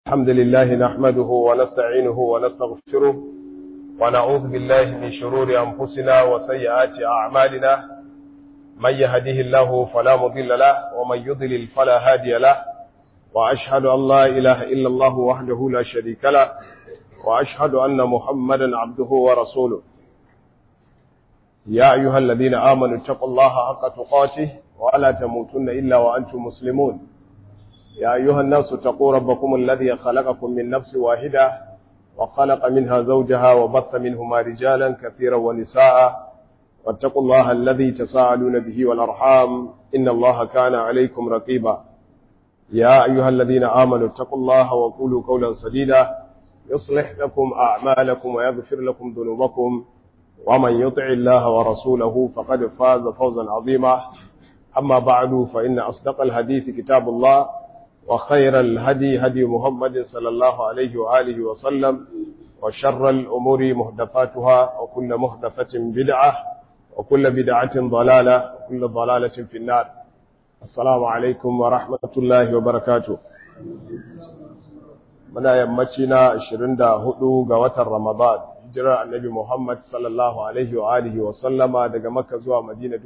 الحمد لله نحمده ونستعينه ونستغفره ونعوذ بالله من شرور أنفسنا وسيئات أعمالنا من يهده الله فلا مضل له ومن يضلل فلا هادي له وأشهد أن لا إله إلا الله وحده لا شريك له وأشهد أن محمدا عبده ورسوله يا أيها الذين آمنوا اتقوا الله حق تقاته ولا تموتن إلا وأنتم مسلمون يا أيها الناس اتقوا ربكم الذي خلقكم من نفس واحدة وخلق منها زوجها وبث منهما رجالا كثيرا ونساء واتقوا الله الذي تساءلون به والأرحام إن الله كان عليكم رقيبا يا أيها الذين آمنوا اتقوا الله وقولوا قولا سديدا يصلح لكم أعمالكم ويغفر لكم ذنوبكم ومن يطع الله ورسوله فقد فاز فوزا عظيما أما بعد فإن أصدق الحديث كتاب الله وخير الهدي هدي محمد صلى الله عليه وآله وسلم وشر الأمور محدثاتها وكل محدثة بدعة وكل بدعة ضلالة وكل ضلالة في النار السلام عليكم ورحمة الله وبركاته muna yammaci na 24 ga watan Ramadan hijirar annabi Muhammad sallallahu alaihi wa alihi wa sallama daga Makka zuwa Madina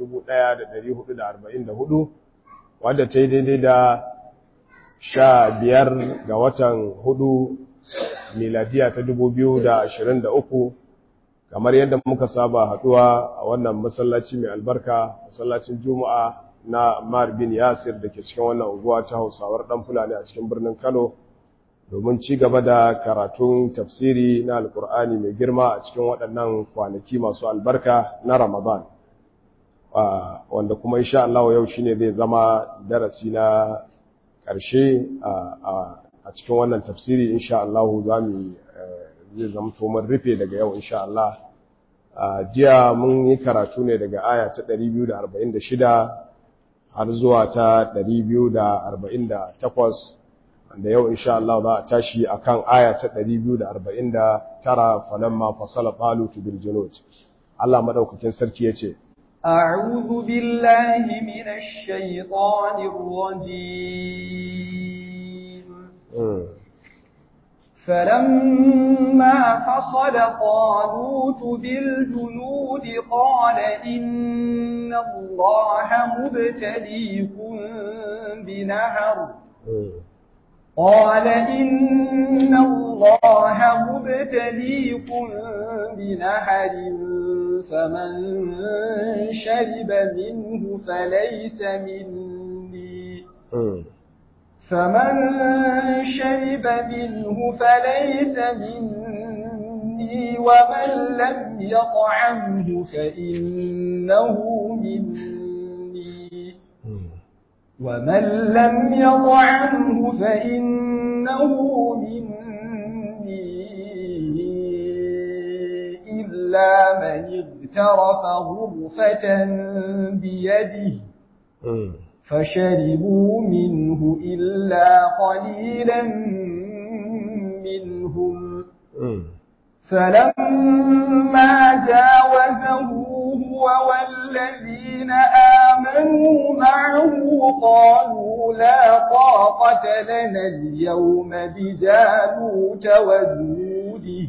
1444 wadda ta yi daidai da sha biyar ga watan hudu miladiya ta 2023 kamar yadda muka saba haduwa a wannan masallaci mai albarka masallacin Juma'a na Ammar bin Yasir da ke cikin wannan unguwa ta Hausawar dan Fulani a cikin birnin Kano domin ci gaba da karatun tafsiri na alkur'ani mai girma a cikin waɗannan kwanaki masu albarka na ramadan wanda kuma insha Allah yau shine zai zama darasi na ƙarshe a cikin wannan tafsiri insha Allah za mu zai zama mun rufe daga yau insha Allah jiya mun yi karatu ne daga aya ta 246 har zuwa ta 248 da yau insha Allah za a tashi akan aya ta 249 falamma fasala talut bil junud Allah madaukakin sarki yace أعوذ بالله من الشيطان الرجيم فلما فصل طالوت بالجنود قال إن الله مبتليكم بنهر قال إن الله مبتليكم بنهر فمن شرب منه فليس مني فمن شرب منه فليس مني ومن لم يطعمه فإنه مني ومن لم يطعمه فإنه مني إلا من اغترف غرفة بيده فشربوا منه إلا قليلا منهم فلما جاوزه هو والذين آمنوا معه قالوا لا طاقة لنا اليوم بجالوت وجنوده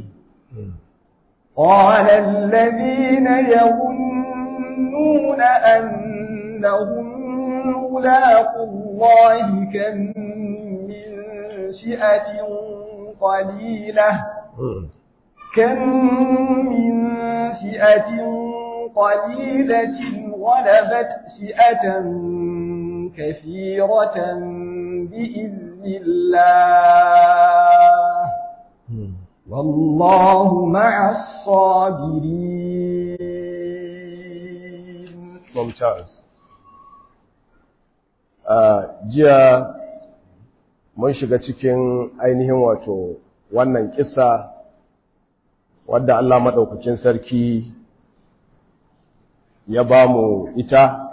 قال الذين يظنون أنهم ملاقوا الله كم من فئة قليلة كم من فئة قليلة غلبت فئة كثيرة بإذن الله والله مع الصابرين ممتاز jiya mun shiga cikin ainihin wato wannan kisa wadda Allah maɗaukakin sarki ya ba mu ita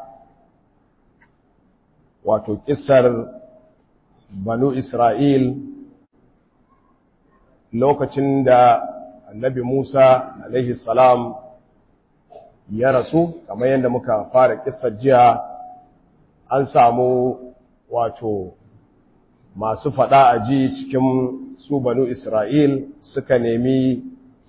wato kisar banu Isra'il lokacin da annabi Musa alaihi salam ya rasu kamar yadda muka fara kisar jiya an samu wato masu faɗa a ji cikin su banu Isra'il suka nemi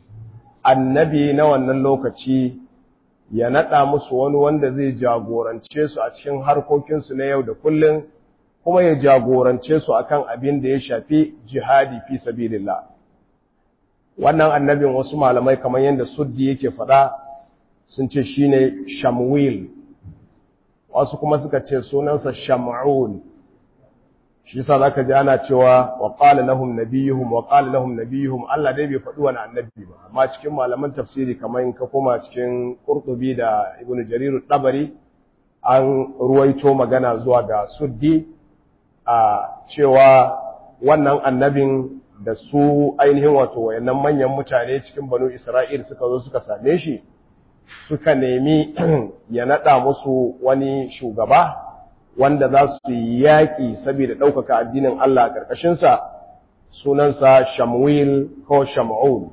annabi na wannan lokaci ya naɗa musu wani wanda zai jagorance su a cikin harkokinsu na yau da kullum kuma ya jagorance su akan abin da ya shafi jihadi fi sabilillah wannan annabin wasu malamai kamar yadda suddi yake faɗa sun ce shine shamwil wasu kuma suka ce sunansa sham'un shi yasa zaka ji ana cewa wa qala lahum nabiyuhum wa qala lahum nabiyuhum Allah dai bai faɗi wani annabi ba amma cikin malaman tafsiri kamar in ka koma cikin Qurtubi da Ibn Jarir tabari an ruwaito magana zuwa ga Suddi a cewa wannan annabin da su ainihin wato wayannan manyan mutane cikin Banu Isra'il suka zo suka same shi suka nemi ya nada musu wani shugaba wanda za su yi yaƙi saboda ɗaukaka addinin Allah a ƙarƙashinsa sunansa Shamwil ko Sham'un.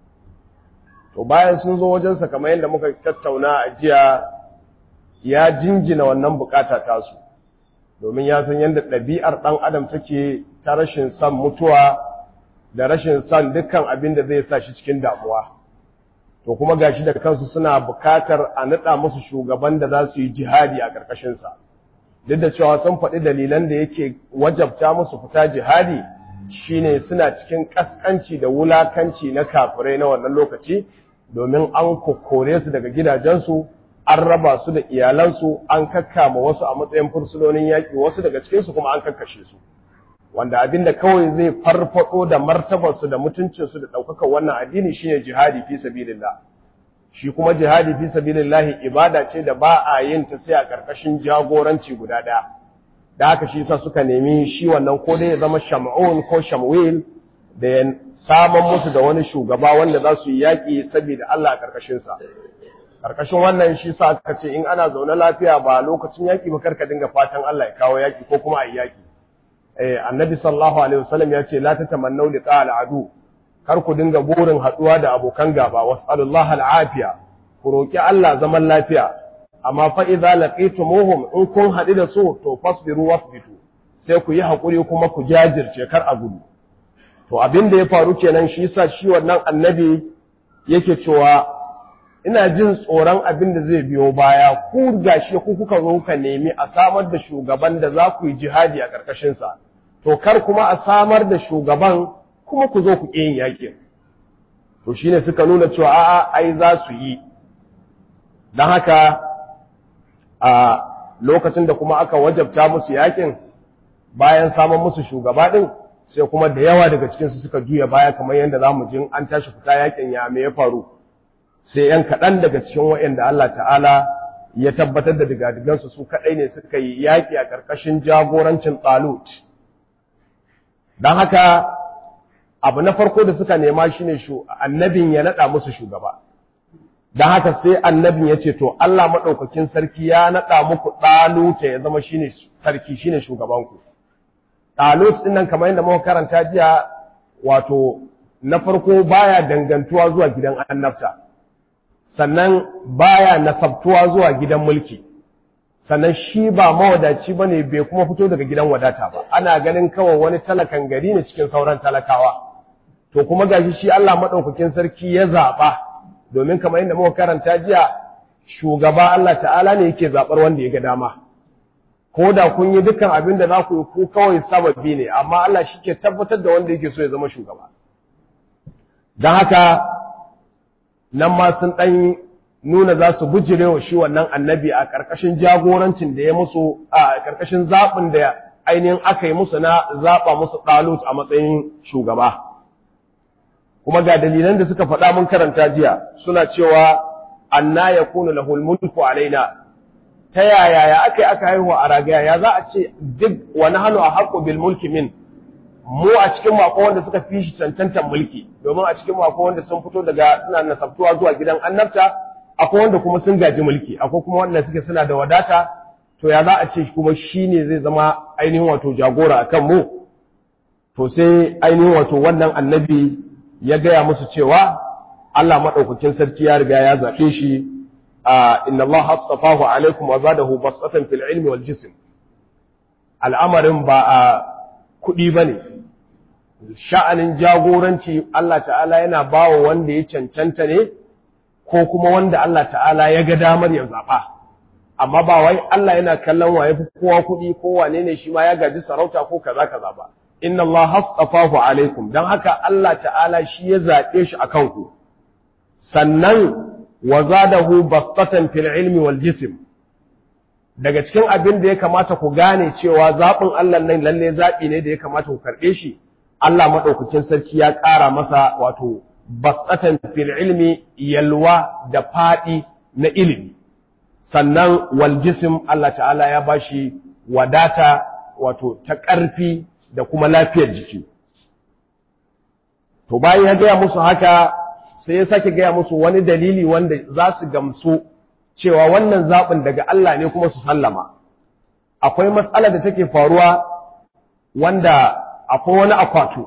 To bayan sun zo wajensa kamar yadda muka tattauna a jiya ya jinjina wannan bukata tasu, domin ya san yadda ɗabi'ar ɗan adam take ta rashin son mutuwa da rashin son dukkan abin da zai sa shi cikin damuwa. To kuma gashi da kansu suna bukatar a naɗa musu shugaban da za su yi jihadi a ƙarƙashinsa. duk da cewa sun faɗi dalilan da yake wajabta musu fita jihadi shine suna cikin ƙasƙanci da wulakanci na kafirai na wannan lokaci domin an kokkore su daga gidajensu an raba su da iyalansu an kakkama wasu a matsayin fursunonin yaƙi wasu daga cikinsu kuma an kakkashe su wanda abin da kawai zai farfaɗo da martabarsu da mutuncinsu da ɗaukakar wannan addini shine jihadi fi sabilillah shi kuma jihadi fi sabilillahi ibada ce da ba a yin ta sai a ƙarƙashin jagoranci guda ɗaya da haka shi yasa suka nemi shi wannan ko dai ya zama sham'un ko shamwil da ya saman musu da wani shugaba wanda za su yi yaƙi saboda Allah a ƙarƙashin sa ƙarƙashin wannan shi yasa aka ce in ana zaune lafiya ba lokacin yaƙi ba karka dinga fatan Allah ya kawo yaƙi ko kuma a yi yaƙi eh annabi sallallahu alaihi wasallam ya ce la tatamannu liqa al-adu kar ku dinga burin haduwa da abokan gaba was'alullah al'afiya ku roki Allah zaman lafiya amma fa idza laqitumuhum in kun hadu da su to fasbiru wasbitu sai ku yi hakuri kuma ku jajirce kar a gudu to abin da ya faru kenan shi yasa shi wannan annabi yake cewa ina jin tsoron abin da zai biyo baya ku gashi ku kuka zo ka nemi a samar da shugaban da za ku yi jihadi a ƙarƙashin sa to kar kuma a samar da shugaban kuma ku zo ku ƙi yin yaƙin to shine suka nuna cewa a'a ai za su yi don haka a lokacin da kuma aka wajabta musu yaƙin bayan samun musu shugaba ɗin sai kuma da yawa daga cikinsu suka juya baya kamar yadda za mu jin an tashi fita yaƙin ya me ya faru sai ‘yan kaɗan daga cikin waɗanda Allah ta'ala ya tabbatar da digadigansu su kaɗai ne suka yi yaƙi a ƙarƙashin jagorancin Talut. Don haka abu na farko da suka nema shi ne annabin ya naɗa musu shugaba don haka sai annabin ya ce to Allah maɗaukakin sarki ya naɗa muku ɗaluta ya zama shi ne sarki shi ne shugabanku ɗalut ɗin nan kamar yadda muka karanta jiya wato na farko baya dangantuwa zuwa gidan annabta sannan baya nasabtuwa zuwa gidan mulki sannan shi ba mawadaci ba ne bai kuma fito daga gidan wadata ba ana ganin kawai wani talakan gari ne cikin sauran talakawa to kuma gashi shi Allah madaukakin sarki ya zaba domin kamar inda muka karanta jiya shugaba Allah ta'ala ne yake zabar wanda ya ga dama ko da kun yi dukkan abin da za ku yi ku kawai sababi ne amma Allah shi ke tabbatar da wanda yake so ya zama shugaba don haka nan ma sun ɗan nuna za su bujire wa shi wannan annabi a ƙarƙashin jagorancin da ya musu a ƙarƙashin zaɓin da ainihin aka yi musu na zaɓa musu ɗalut a matsayin shugaba kuma ga dalilan da suka faɗa mun karanta jiya suna cewa anna yakunu lahul mulku alaina ta yaya ya aka yi aka haihu a ragaya ya za a ce duk wani hannu a haƙo bil mulki min mu a cikin mako wanda suka fi shi cancantar mulki domin a cikin mako wanda sun fito daga suna nasabtuwa zuwa gidan annabta akwai wanda kuma sun gaji mulki akwai kuma wanda suke suna da wadata to ya za a ce kuma shi ne zai zama ainihin wato jagora a kan mu to sai ainihin wato wannan annabi ya gaya musu cewa Allah maɗaukakin sarki ya riga ya zaɓe shi a inna Allah hastafahu alaikum wa zadahu basatan fil ilmi wal jism al'amarin ba a kuɗi ba ne sha'anin jagoranci Allah ta'ala yana ba wa wanda ya cancanta ne ko kuma wanda Allah ta'ala ya ga damar ya zaɓa amma ba wai Allah yana kallon wa ya fi kowa kuɗi ko wane ne shi ma ya gaji sarauta ko kaza kaza ba inna Allah hastafahu alaikum dan haka Allah ta'ala shi ya zaɓe shi a kanku sannan wa zadahu bastatan fil ilmi wal jism daga cikin abin da ya kamata ku gane cewa zaɓin Allah nan lalle zaɓi ne da ya kamata ku karɓe shi Allah maɗaukakin sarki ya ƙara masa wato basatan fil ilmi yalwa da faɗi na ilimi sannan wal jism Allah ta'ala ya bashi wadata wato ta ƙarfi da kuma lafiyar jiki to bayan ya gaya musu haka sai ya sake gaya musu wani dalili wanda za su gamsu cewa wannan zaɓin daga Allah ne kuma su sallama akwai matsala da take faruwa wanda akwai wani akwatu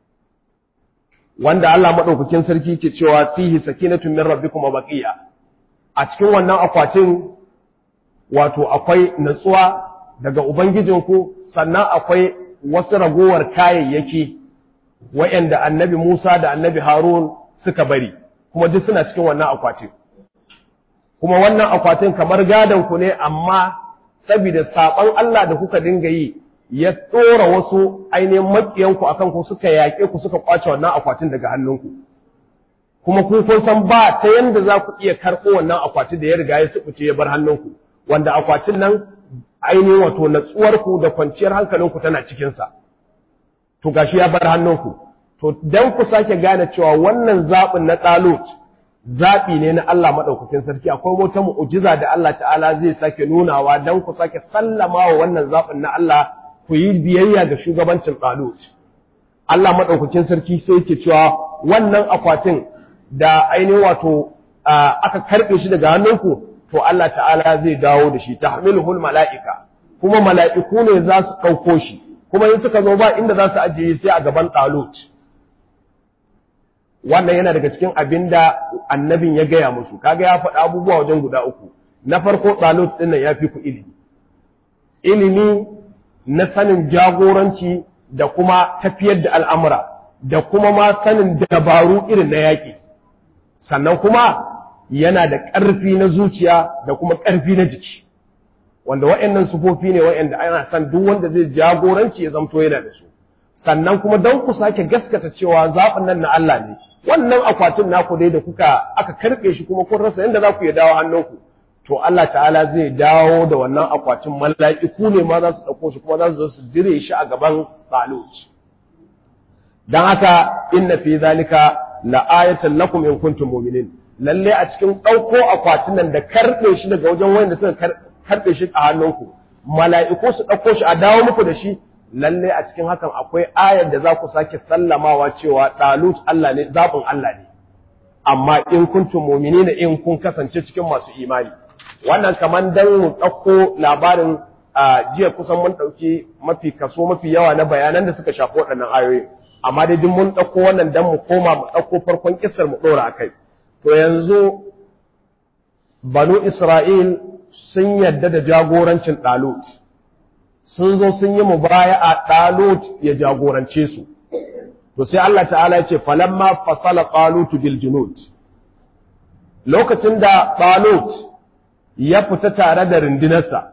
wanda Allah maɗaukakin sarki ke cewa fihi sakinatun min rabbikum wa baqiya a cikin wannan akwatin wato akwai natsuwa daga ubangijinku sannan akwai wasu ragowar kayayyaki wa'anda annabi Musa da annabi Harun suka bari kuma duk suna cikin wannan akwatin kuma wannan akwatin kamar gadon ku ne amma saboda saban Allah da kuka dinga yi ya tsora wasu ainihin makiyanku akan ku suka yaƙe ku suka kwace wannan akwatin daga hannunku kuma ku kun san ba ta yanda za ku iya karɓo wannan akwati da ya riga ya subuce ya bar hannunku wanda akwatin nan ainihin wato natsuwarku da kwanciyar hankalinku tana cikinsa to gashi ya bar hannunku to dan ku sake gane cewa wannan zaɓin na ɗalut zaɓi ne na Allah maɗaukakin sarki akwai wata mu'ujiza da Allah ta'ala zai sake nunawa dan ku sake sallama wa wannan zaɓin na Allah ku yi biyayya ga shugabancin ɗalut Allah maɗaukakin sarki sai yake cewa wannan akwatin da ainihin wato aka karɓe shi daga hannunku to Allah ta'ala zai dawo da shi tahmiluhul mala'ika kuma mala'iku ne za su ɗauko shi kuma in suka zo ba inda za su ajiye sai a gaban talut wannan yana daga cikin abin da annabin ya gaya musu kaga ya faɗa abubuwa wajen guda uku na farko talut ɗin nan ya fi ku ilimi ilimi na sanin jagoranci da kuma tafiyar da al'amura da kuma ma sanin dabaru irin na yaƙi sannan kuma yana da ƙarfi na zuciya da kuma ƙarfi na jiki wanda wa'annan sufofi ne wa'anda ana san duk wanda zai jagoranci ya zamto yana da su sannan kuma don ku sake gaskata cewa zaɓin nan na Allah ne wannan akwatin naku dai da kuka aka karɓe shi kuma kun rasa yadda za ku ya dawo hannunku to Allah ta'ala zai dawo da wannan akwatin mala'iku ne ma za su ɗauko shi kuma za su zo su dire shi a gaban Talut dan haka inna fi zalika la ayatan lakum in kuntum mu'minin lalle a cikin ɗauko akwatin nan da karɓe shi daga wajen wanda suka karɓe shi a hannunku mala'iku su ɗauko shi a dawo muku da shi lalle a cikin hakan akwai ayar da za ku sake sallamawa cewa ɗalut Allah ne zaɓin Allah ne amma in kuntum mu'minina in kun kasance cikin masu imani wannan kaman dan mu ɗauko labarin a jiya kusan mun ɗauki mafi kaso mafi yawa na bayanan da suka shafi waɗannan ayoyi amma dai duk mun ɗauko wannan dan mu koma mu ɗauko farkon kissar mu ɗora a kai to yanzu banu Isra'il sun yadda da jagorancin ɗalut, sun zo sun yi mubaya a ɗalut ya jagorance su. To sai Allah ta'ala ya ce, falamma fasala ɗalutu bil junud. Lokacin da ɗalut ya fita tare da rindinarsa,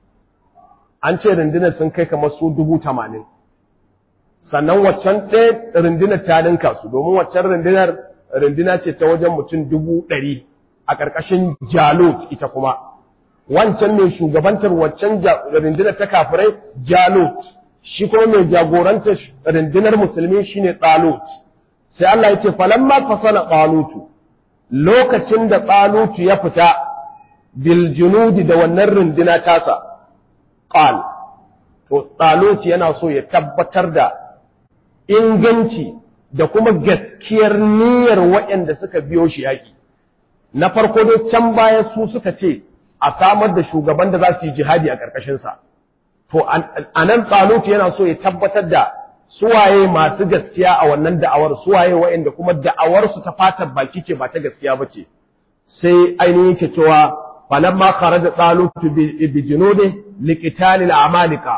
an ce rindinar sun kai kamar su dubu tamanin. Sannan waccan ɗaya rindinar ta ninka su, domin waccan rindinar rindina ce ta wajen mutum dubu ɗari a ƙarƙashin Jalut ita kuma. Wancan mai shugabantar waccan rindinar ta kafirai Jalut, shi kuma mai jagorantar rindinar musulmi shine Talut. Sai Allah ya ce, falamma fasala Talutu, lokacin da Talutu ya fita bil junudi da wannan rindina tasa, qal to Talut yana so ya tabbatar da inganci da kuma gaskiyar niyyar waɗanda suka biyo shi yaƙi. Na farko dai can baya su suka ce a samar da shugaban da za su yi jihadi a ƙarƙashinsa. To, a nan tsalutu yana so ya tabbatar da suwaye masu gaskiya a wannan da'awar, suwaye waɗanda kuma da'awarsu ta fatar baki ce ba ta gaskiya ba ce. Sai ainihin ke cewa, falamma kharaja tsalutu bi junudi liqitali al-amalika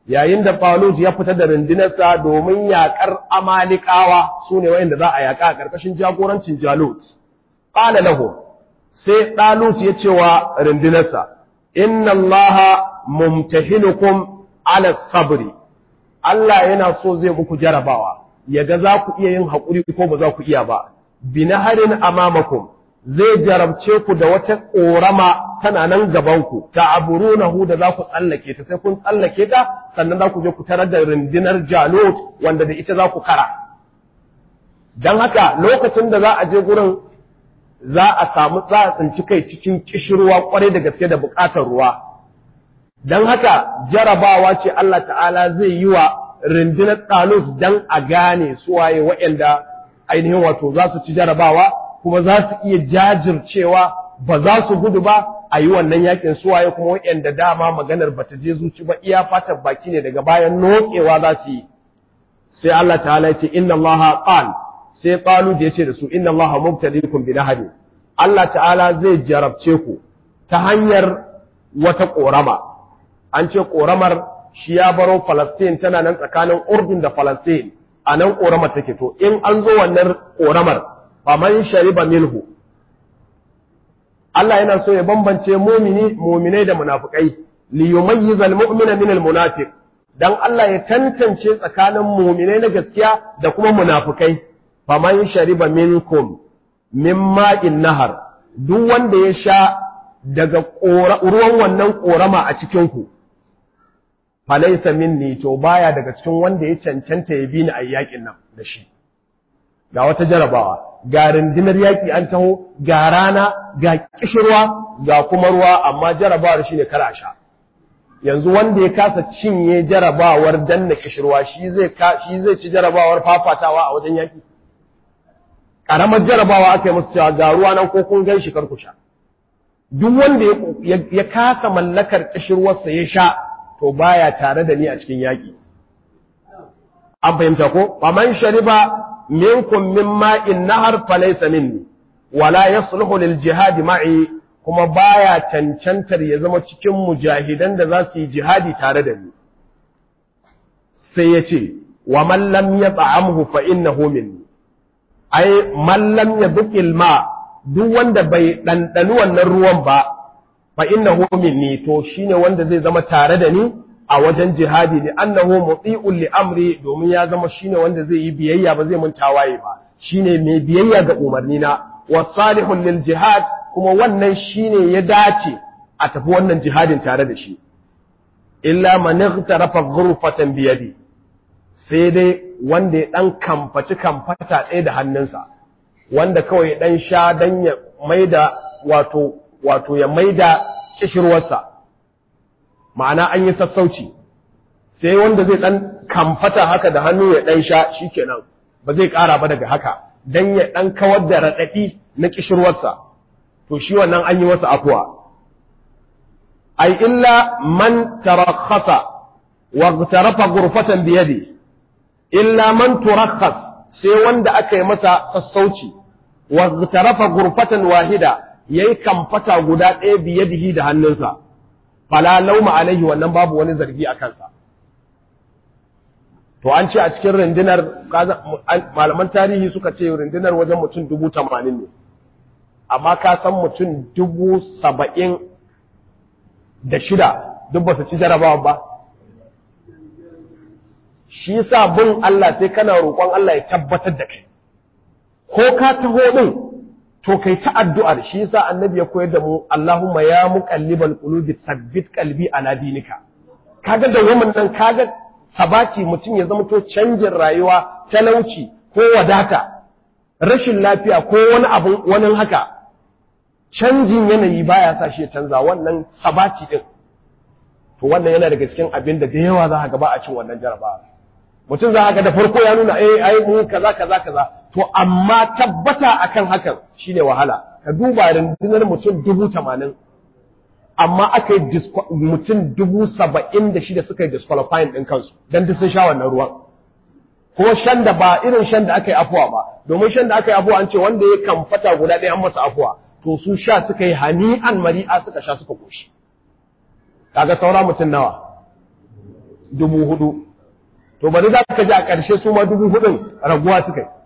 yayin da Talut ya fita da rundunarsa domin yakar Amalikawa sune wayanda za a yaka a karkashin jagorancin Jalut qala lahu sai Talut ya ce wa rundunarsa inna Allaha mumtahinukum ala sabri Allah yana so zai muku jarabawa yaga za ku iya yin haƙuri ko ba za ku iya ba binaharin amamakum zai jarabce ku da wata ƙorama tana nan gabanku ta aburunahu da za ku tsallake ta sai kun tsallake ta sannan za ku je ku tarar da rundunar jalot wanda da ita za ku kara don haka lokacin da za a je gurin za a samu za a tsinci kai cikin kishirwa kwarai da gaske da buƙatar ruwa don haka jarabawa ce Allah ta'ala zai yi wa rundunar ɗalus don a gane suwaye waɗanda ainihin wato za su ci jarabawa kuma za su iya jajircewa ba za su gudu ba a yi wannan yakin suwaye kuma waɗanda dama maganar ba ta je zuci ba iya fatar baki ne daga bayan nokewa za su yi sai Allah ta'ala ya ce inna Allah qal sai qalu da yace da su inna Allah mubtaliikum bi nahari Allah ta'ala zai jarabce ku ta hanyar wata korama an ce koramar shi ya baro Palestine tana nan tsakanin Urdun da Palestine a nan koramar take to in an zo wannan koramar faman shariba milhu Allah yana so ya bambance mumini muminai da munafikai li yumayyizal mu'mina min al munafiq dan Allah ya tantance tsakanin muminai na gaskiya da kuma munafikai faman shariba minkum mimma in nahar duk wanda ya sha daga ruwan wannan korama a cikin ku falaysa minni to baya daga cikin wanda ya cancanta ya bi ni a yakin nan da shi ga wata jarabawa ga rundunar yaƙi an taho ga rana ga kishirwa ga kuma ruwa amma jarabawar shi ne kara sha yanzu wanda ya kasa cinye jarabawar danna kishirwa shi zai shi zai ci jarabawar fafatawa a wajen yaƙi ƙaramar jarabawa aka yi musu cewa ga ruwa nan ko kun gan shi kar ku sha duk wanda ya kasa mallakar kishirwarsa ya sha to baya tare da ni a cikin yaƙi an fahimta ko faman shariba minkum min ma'in nahar falaysa minni wala yasluhu lil jihad ma'i kuma baya cancantar ya zama cikin mujahidan da za su yi jihadi tare da ni sai ya ce wa man lam yat'amhu fa innahu minni ai man lam yadqil ma duk wanda bai dandani wannan ruwan ba fa innahu minni to shine wanda zai zama tare da ni a wajen jihadi ne annahu muti'un li amri domin ya zama shine wanda zai yi biyayya ba zai mun tawaye ba shine mai biyayya ga umarni na wasalihun lil jihad kuma wannan shine ya dace a tafi wannan jihadin tare da shi illa man ightarafa ghurfatan bi yadi sai dai wanda ya dan kamfaci kamfata ɗaya da hannunsa wanda kawai dan sha dan ya maida wato wato ya maida kishirwarsa ma'ana an yi sassauci sai wanda zai dan kamfata haka da hannu ya dan sha shikenan ba zai ƙara ba daga haka dan ya dan kawar da radadi na kishirwarsa to shi wannan an yi masa afuwa ai illa man tarakhasa wa tarafa ghurfatan bi yadi illa man turakhas sai wanda aka yi masa sassauci wa tarafa ghurfatan wahida yayi kamfata guda ɗaya bi yadihi da hannunsa fala lauma alaihi wannan babu wani zargi a kansa to an ce a cikin rundunar malaman tarihi suka ce rundunar wajen mutum dubu tamanin ne amma ka san mutum dubu saba'in da shida duk ba su ci jarabawa ba shi sa bin Allah sai kana roƙon Allah ya tabbatar da kai ko ka taho din to kai ta addu'ar shi yasa annabi ya koyar da mu Allahumma ya muqallibal qulubi thabbit qalbi ala dinika kaga da wannan nan kaga sabati mutum ya zama to canjin rayuwa talauci ko wadata rashin lafiya ko wani abu wani haka canjin yanayi baya sa shi ya canza wannan sabati din to wannan yana daga cikin abin da da yawa za ka ga ba a cin wannan jarabawa mutum za ga da farko ya nuna eh ai mu kaza kaza kaza to amma tabbata akan hakan shine wahala ka duba rundunar mutum dubu tamanin amma aka yi mutum dubu saba'in da shida suka yi disqualifying ɗin kansu don duk sun sha wannan ruwan kuma shan da ba irin shan da aka yi afuwa ba domin shan da aka yi afuwa an ce wanda ya kamfata guda ɗaya an masa afuwa to su sha suka yi hani'an mari'a suka sha suka koshi kaga saura mutum nawa dubu hudu to bari za ka ji a ƙarshe su ma dubu hudun raguwa suka yi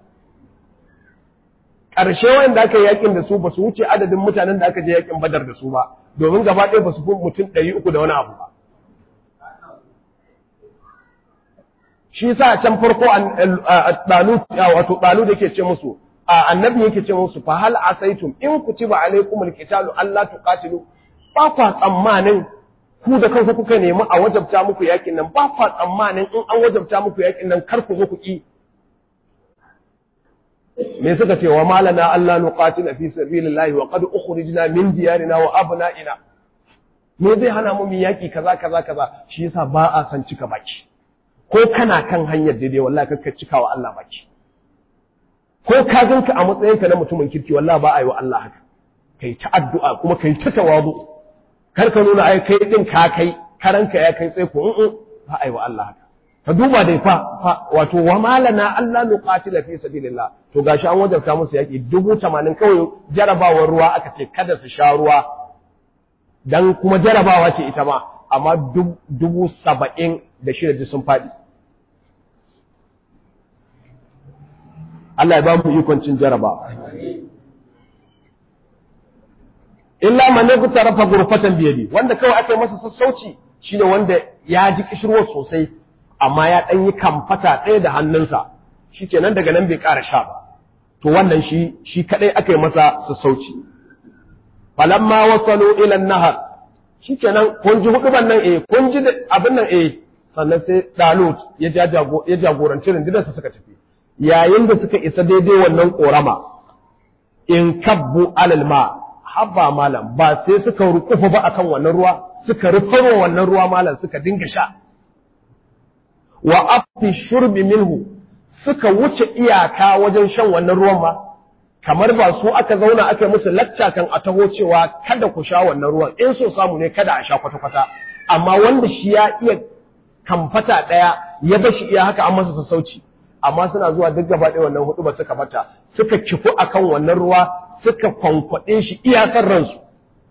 ƙarshe wanda aka yi yakin da su ba su wuce adadin mutanen da aka je yakin badar da su ba domin gaba ɗaya ba su fi mutum ɗari uku da wani abu ba shi sa can farko ɗalu wato ɗalu da ke ce musu annabi yake ce musu fa hal asaitum in kutiba alaikum alqitalu alla tuqatilu ba kwa tsammanin ku da kanku kuka nemi a wajabta muku yakin nan ba kwa tsammanin in an wajabta muku yakin nan kar ku zo ku ki me suka ce wa malana alla nuqatila fi sabilillahi wa qad ukhrijna min diyarina wa abna'ina me zai hana mu mu yaki kaza kaza kaza shi yasa ba a san cika baki ko kana kan hanyar daidai wallahi kakka cika wa Allah baki ko ka ganka a matsayinka na mutumin kirki wallahi ba a yi wa Allah haka kai ta addu'a kuma kai ta tawazu kar ka nuna ai kai din ka kai karanka ya kai sai ko in ba a yi wa Allah haka ka duba dai fa wato wa malana Allah nuqatila fi sabilillah to gashi an wajabta musu yaki dubu tamanin kawai jarabawar ruwa aka ce kada su sha ruwa dan kuma jarabawa ce ita ma amma dubu saba'in da shida sun faɗi Allah ya ba mu ikon cin jaraba. Illa man ne tarafa gurfatan biyadi wanda kawai aka yi masa sassauci shine wanda ya ji kishirwa sosai amma ya dan yi kamfata ɗaya da hannunsa shikenan daga nan bai ƙara sha ba to wannan shi shi kadai aka yi masa sassauci falamma wasalu ila nahar shikenan kun ji huduban nan eh kun ji abin nan eh sannan sai Dalut ya jagoranci rundunarsa suka tafi yayin da suka isa daidai wannan ƙorama in kabbu alal ma habba malam ba sai suka rukufa ba akan wannan ruwa suka rufarwa wannan ruwa malam suka dinga sha wa afi shurbi minhu suka wuce iyaka wajen shan wannan ruwan ma kamar ba su aka zauna aka musu lacca kan a taho cewa kada ku sha wannan ruwan in so samu ne kada a sha kwata-kwata amma wanda shi ya iya kamfata ɗaya ya bashi iya haka an masa sassauci amma suna zuwa duk gaba ɗaya wannan hudu ba suka mata suka kifu akan wannan ruwa suka kwankwaɗe shi iyakar ransu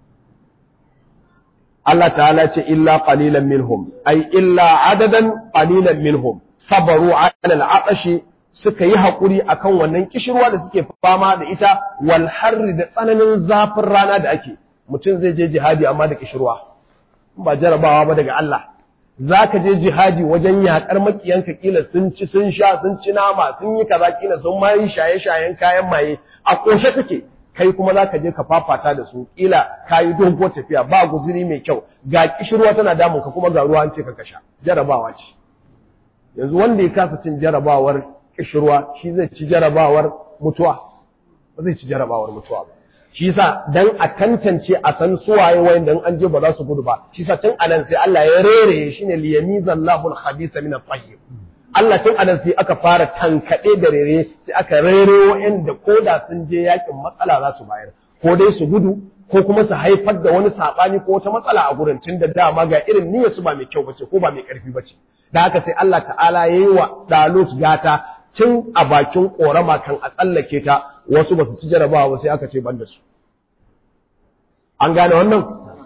Allah ta'ala ce illa qalilan minhum ay illa adadan qalilan minhum sabaru ala al'atashi suka yi hakuri akan wannan kishirwa da suke fama da ita wal harri da tsananin zafin rana da ake mutum zai je jihadi amma da kishirwa ba jarabawa ba daga Allah za ka je jihadi wajen yaƙar makiyanka kila sun ci sun sha sun ci nama sun yi kaza kila sun ma yi shaye-shayen kayan maye a ƙoshe take kai kuma za ka je ka fafata da su kila ka yi dogo tafiya ba guzuri mai kyau ga kishirwa tana damun ka kuma ga ruwa an ce ka kasha jarabawa ce yanzu wanda ya kasa cin jarabawar kishirwa shi zai ci jarabawar mutuwa ba zai ci jarabawar mutuwa ba shi yasa dan a tantance a san suwaye wanda an je ba za su gudu ba shi yasa tun anan sai Allah ya rere shine liyamizallahu al-khabisa min at-tayyib Allah tun anan sai aka fara tankade da rere sai aka rere wa'anda koda sun je yakin matsala za su bayar ko dai su gudu ko kuma su haifar da wani sabani ko wata matsala a gurin tun da dama ga irin niyyar su ba mai kyau bace ko ba mai karfi bace da haka sai Allah ta'ala yayi wa Dalut gata tun a bakin korama kan a tsallake ta wasu ba su ci jarabawa ba sai aka ce ban da su an gane wannan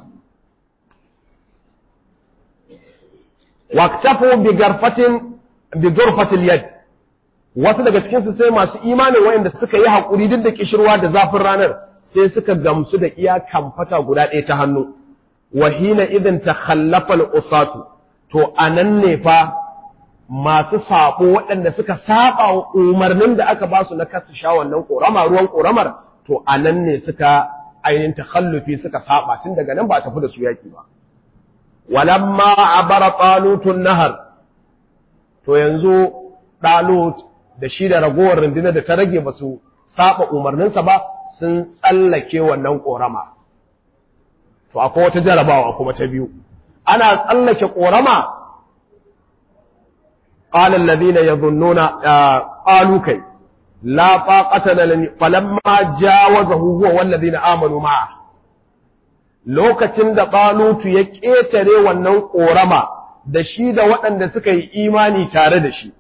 waqtafu bi garfatin bi gurfatil yad wasu daga cikin su sai masu imanin wayanda suka yi hakuri duk da kishirwa da zafin ranar sai suka gamsu da iya kamfata guda ɗaya ta hannu wa hina idan takhallafa al-usatu to anan ne fa masu sabo waɗanda suka saba wa umarnin da aka ba su na kasu sha wannan korama ruwan koramar to anan ne suka ainihin takhallufi suka saba tun daga nan ba a tafi da su yaki ba walamma abara talutun nahar to yanzu talut da shi da ragowar rundunar da ta rage ba su saba umarninsa ba sun tsallake wannan korama to akwai wata jarabawa kuma ta biyu ana tsallake korama قال الذين يظنون قالوا كي لا طاقة لنا فلما جاوزه هو والذين آمنوا معه lokacin da Talutu ya ƙetare wannan ƙorama da shi da waɗanda suka yi imani tare da shi.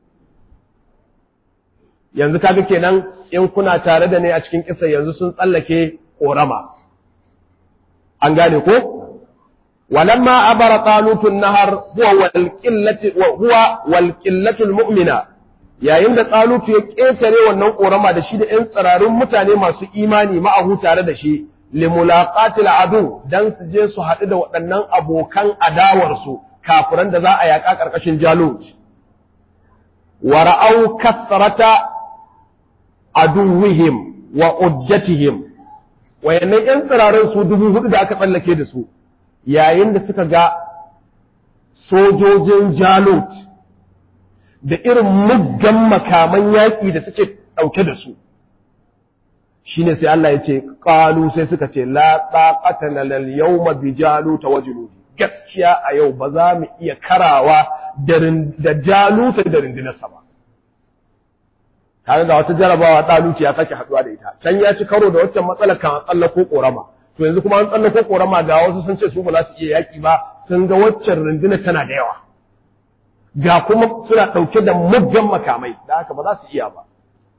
Yanzu kaga kenan in kuna tare da ne a cikin kisa yanzu sun tsallake ƙorama. An gane ko? walamma abara talutun nahar huwa wal qillati wa huwa wal qillatul mu'mina yayin da talutu ya ketare wannan korama da shi da ƴan tsirarun mutane masu imani ma'ahu tare da shi limulaqatil adu dan su je su haɗu da waɗannan abokan adawar su kafiran da za a yaƙa ƙarƙashin jalut wa ra'au kasrata aduwwihim wa uddatihim wayannan ƴan tsirarun su dubu hudu da aka tsallake da su yayin da suka ga sojojin jalut da irin muggan makaman yaƙi da suke ɗauke da su shine sai Allah ya ce qalu sai suka ce la taqata lal yawma bi jaluta wa junudi gaskiya a yau ba za mu iya karawa da jaluta da rindinarsa ba tare da wata jarabawa ɗaluki ya sake haɗuwa da ita can ya ci karo da waccan matsalar kan tsallako ƙorama to yanzu kuma an tsallako ƙorama ga wasu sun ce su ba za su iya yaƙi ba sun ga waccan rundunar tana da yawa ga kuma suna ɗauke da muggan makamai da haka ba za su iya ba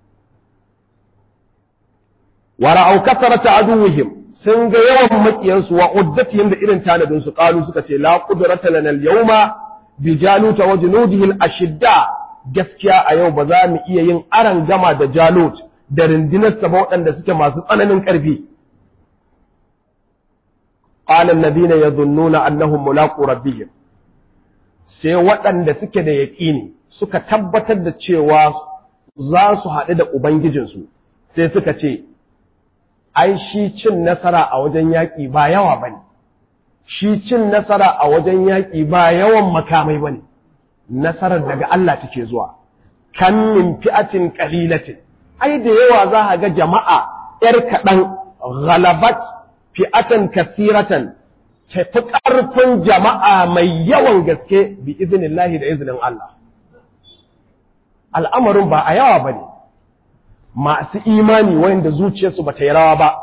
wa ra'au kasarata aduwwihim sun ga yawan makiyansu wa uddatihim da irin tanadin su qalu suka ce la qudrata lana al-yawma bi jaluta wa junudihi al-ashidda gaskiya a yau ba za mu iya yin aran gama da jalut da rindinarsa ba waɗanda suke masu tsananin ƙarfi qala alladhina yadhunnuna annahum mulaqu rabbihim sai waɗanda suke da yaƙini suka tabbatar da cewa za su haɗu da ubangijinsu sai suka ce ai shi cin nasara a wajen yaƙi ba yawa bane shi cin nasara a wajen yaƙi ba yawan makamai bane nasarar daga Allah take zuwa kan min fi'atin qalilatin ai da yawa za ka ga jama'a yar kaɗan ghalabat fi'atan kathiratan tafi ƙarfin jama'a mai yawan gaske bi iznillahi da iznin Allah al'amarin ba a yawa bane masu imani wanda zuciyarsu ba ta yi rawa ba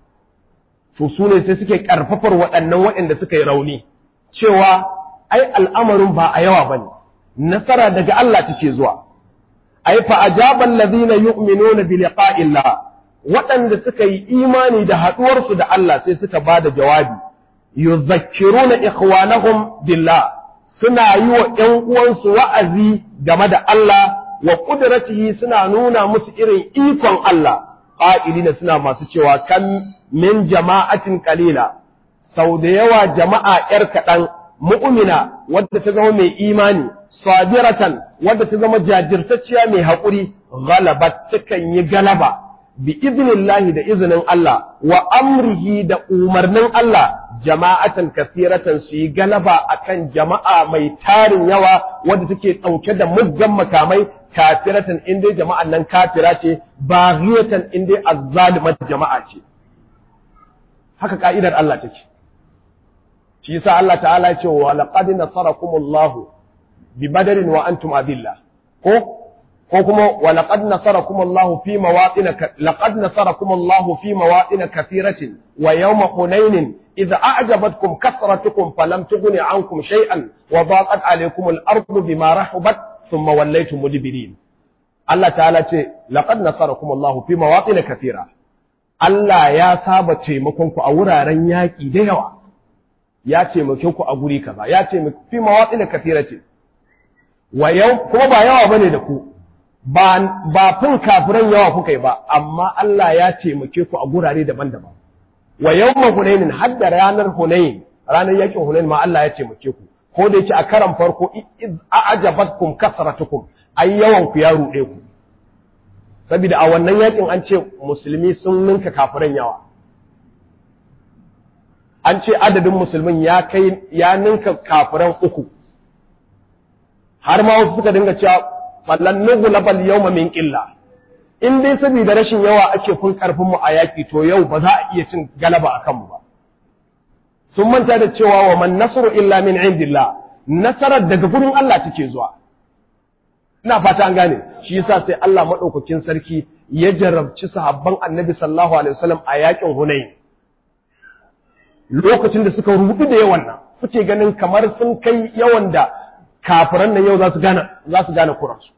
to su ne sai suke ƙarfafar waɗannan waɗanda suka yi rauni cewa ai al'amarin ba a yawa bane nasara daga Allah take zuwa ai fa ajaban ladina yu'minuna bi liqa'illah waɗanda suka yi imani da haɗuwar su da Allah sai suka bada jawabi yuzakkiruna ikhwanahum billah suna yi wa ƴan uwansu wa'azi game da Allah wa qudratihi suna nuna musu irin ikon Allah qa'ilina suna masu cewa kan min jama'atin qalila sau da yawa jama'a ƴar kaɗan mu'mina wadda ta zama mai imani sabiratan wadda ta zama jajirtacciya mai haƙuri ghalabat takan yi galaba bi iznillahi da izinin Allah wa amrihi da umarnin Allah jama'atan kasiratan su yi galaba akan jama'a mai tarin yawa wadda take ɗauke da muggan makamai kafiratan in dai jama'an nan kafira ce baghiyatan in dai azzalimat jama'a ce haka ka'idar Allah take shi yasa Allah ta'ala ya ce wa laqad nasarakumullahu bi badarin wa antum adilla ko ko kuma wa laqad nasarakumullahu fi mawatin laqad nasarakumullahu fi mawatin kathiratin wa yawma hunain idza a'jabatkum kasratukum falam tughni ankum shay'an wa daqat alaykum al-ardu bima rahabat thumma wallaytum mudbirin Allah ta'ala ce laqad nasarakumullahu fi mawatin kathira Allah ya saba taimakon ku a wuraren yaƙi da yawa ya taimake ku a guri kaza ya taimake fi mawatsin kathiratin wa yau kuma ba yawa bane da ku ba ba fin kafiran yawa kuka yi ba amma Allah ya taimake ku a gurare daban-daban wa yawma hunainin hadda ranar hunain ranar yakin hunain ma Allah ya taimake ku ko da yake a karan farko a'jabatkum kasratukum ai yawan ku ya rude ku saboda a wannan yakin an ce musulmi sun ninka kafiran yawa an ce adadin musulmin ya kai ya ninka kafiran uku har ma wasu suka dinga cewa fallan nugu labal yawma min qilla in dai saboda rashin yawa ake kun karfin mu a yaki to yau ba za a iya cin galaba akan mu ba sun manta da cewa wa man nasru illa min indillah nasarar daga gurin Allah take zuwa ina fata an gane shi yasa sai Allah madaukakin sarki ya jarabci sahabban Annabi sallallahu alaihi wasallam a yakin Hunayn lokacin da suka rubu da yawan nan suke ganin kamar sun kai yawan da kafiran nan yau za su gane za su gane kuransu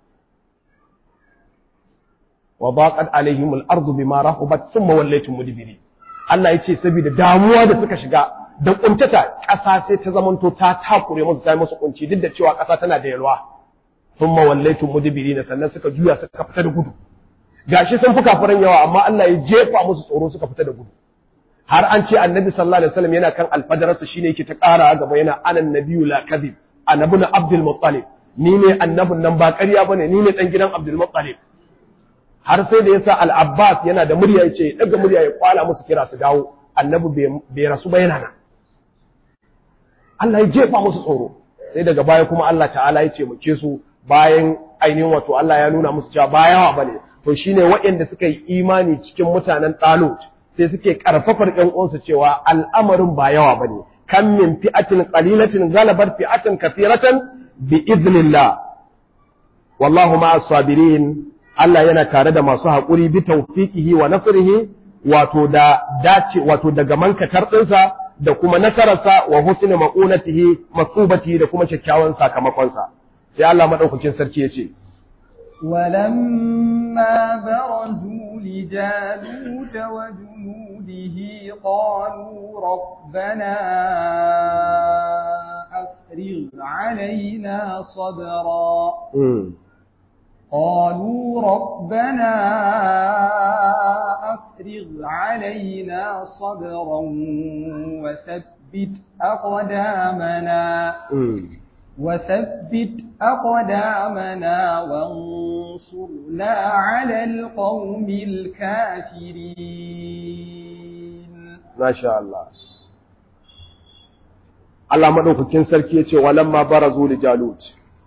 wa baqat alaihim al-ardu bima rahabat thumma wallaytum mudbirin Allah yace saboda damuwa da suka shiga da kuntata ƙasa sai ta zamanto ta takure musu ta yi musu kunci duk da cewa ƙasa tana da yalwa sun mawallaitu mudibirina sannan suka juya suka fita da gudu gashi sun fi kafiran yawa amma Allah ya jefa musu tsoro suka fita da gudu har an ce annabi sallallahu alaihi wasallam yana kan alfadarsa shine yake ta ƙara gaba yana anan nabiyyu la kadhib annabi na abdul muttalib ni ne annabin nan ba ƙarya bane ni ne dan gidan abdul muttalib har sai da yasa al abbas yana da murya yace daga murya ya kwala musu kira su dawo annabi bai rasu ba yana nan Allah ya jefa musu tsoro sai daga baya kuma Allah ta'ala ya taimake su bayan ainihin wato Allah ya nuna musu cewa ba yawa bane to shine waɗanda suka yi imani cikin mutanen Talut sai suke karfafar ƴan uwansu cewa al'amarin ba yawa bane kam min fi'atin qalilatin galabat fi'atan kathiratan bi idnillah wallahu ma'as sabirin Allah yana tare da masu haƙuri bi tawfiqihi wa nasrihi wato da dace wato daga mankatar ɗinsa da kuma nasararsa wa husni maqunatihi masubatihi da kuma kyakkyawan sakamakonsa sai Allah madaukakin sarki yace ولما برزوا لجالوت وجنوده قالوا ربنا أفرغ علينا صبرا قالوا ربنا أفرغ علينا صبرا وثبت أقدامنا وثبت أقدامنا وانصرنا على القوم الكافرين ما شاء الله Allah madaukakin sarki yace walamma barazu li jalut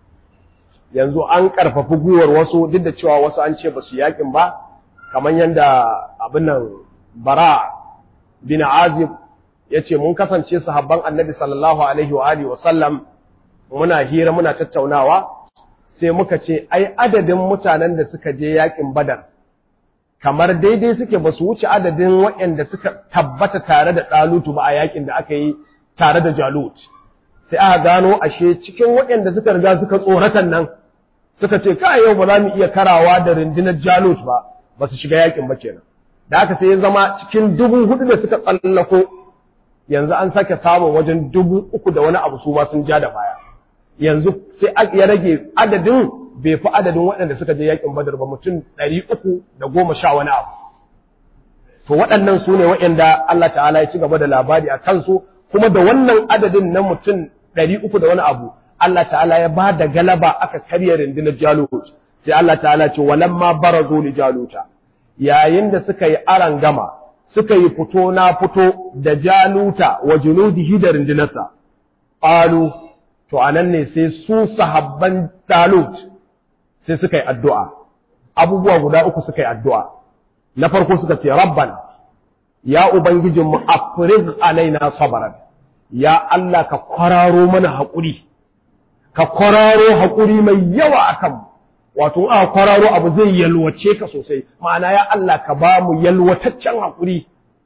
yanzu an karfafi guwar wasu duk da cewa wasu an ce basu yakin ba kamar yanda abin nan bara bin azib yace mun kasance sahabban annabi sallallahu alaihi wa alihi wa sallam muna hira muna tattaunawa sai muka ce ai adadin mutanen da suka je yakin badar kamar daidai suke ba su wuce adadin waɗanda suka tabbata tare da ɗalutu ba a yakin da aka yi tare da jalut sai aka gano ashe cikin waɗanda suka riga suka tsoratan nan suka ce kai yau ba za mu iya karawa da rundunar jalut ba ba su shiga yakin ba kenan da haka sai ya zama cikin dubu hudu da suka tsallako yanzu an sake samun wajen dubu uku da wani abu su ma sun ja da baya yanzu sai ya rage adadin bai fi adadin waɗanda suka je yakin badar ba mutum ɗari uku da goma sha wani abu to waɗannan su ne waɗanda Allah ta'ala ya ci gaba da labari a kansu kuma da wannan adadin na mutum ɗari uku da wani abu Allah ta'ala ya ba da galaba aka karya rundunar jalut sai Allah ta'ala ce walamma barazu li jaluta yayin da suka yi aran gama suka yi fito na fito da jaluta wa junudihi da rundunarsa qalu to anan ne sai su sahabban talut sai suka yi addu'a abubuwa guda uku suka yi addu'a na farko suka ce rabban ya ubangijinmu afriz alaina sabaran ya Allah ka kwararo mana haƙuri ka kwararo haƙuri mai yawa akan wato a kwararo abu zai yalwace ka sosai ma'ana ya Allah ka ba mu yalwataccen haƙuri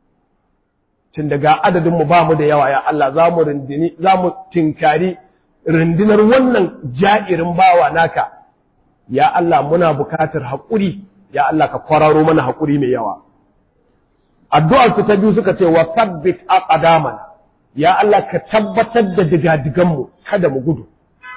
tun daga adadinmu ba mu da yawa ya Allah za mu rindini za mu tinkari rundunar wannan ja'irin bawa naka ya Allah muna bukatar haƙuri ya Allah ka kwararo mana haƙuri mai yawa addu'ar su ta biyu suka ce wa sabbit aqdamana ya Allah ka tabbatar da digadigan mu kada mu gudu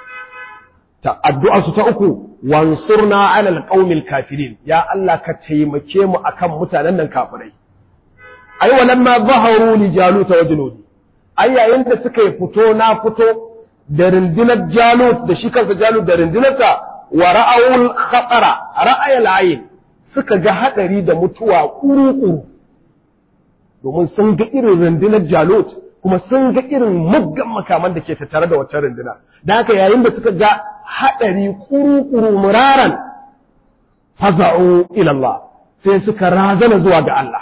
ta addu'ar su ta uku wansurna ala alqaumil kafirin ya Allah ka taimake mu akan mutanen nan kafirai ai walamma zaharu li jaluta wa junudi ai yayin da suka yi fito na fito da rundunar jalut da shi kansa jalut da rundunarsa wa ra'awul khatara ra'ayal ayn suka ga hadari da mutuwa kuru-kuru domin sun ga irin rundunar jalut kuma sun ga irin muggan makaman da ke tattare da wacce runduna da haka yayin da suka ga hadari kuru-kuru muraran faza'u ila Allah sai suka razana zuwa ga Allah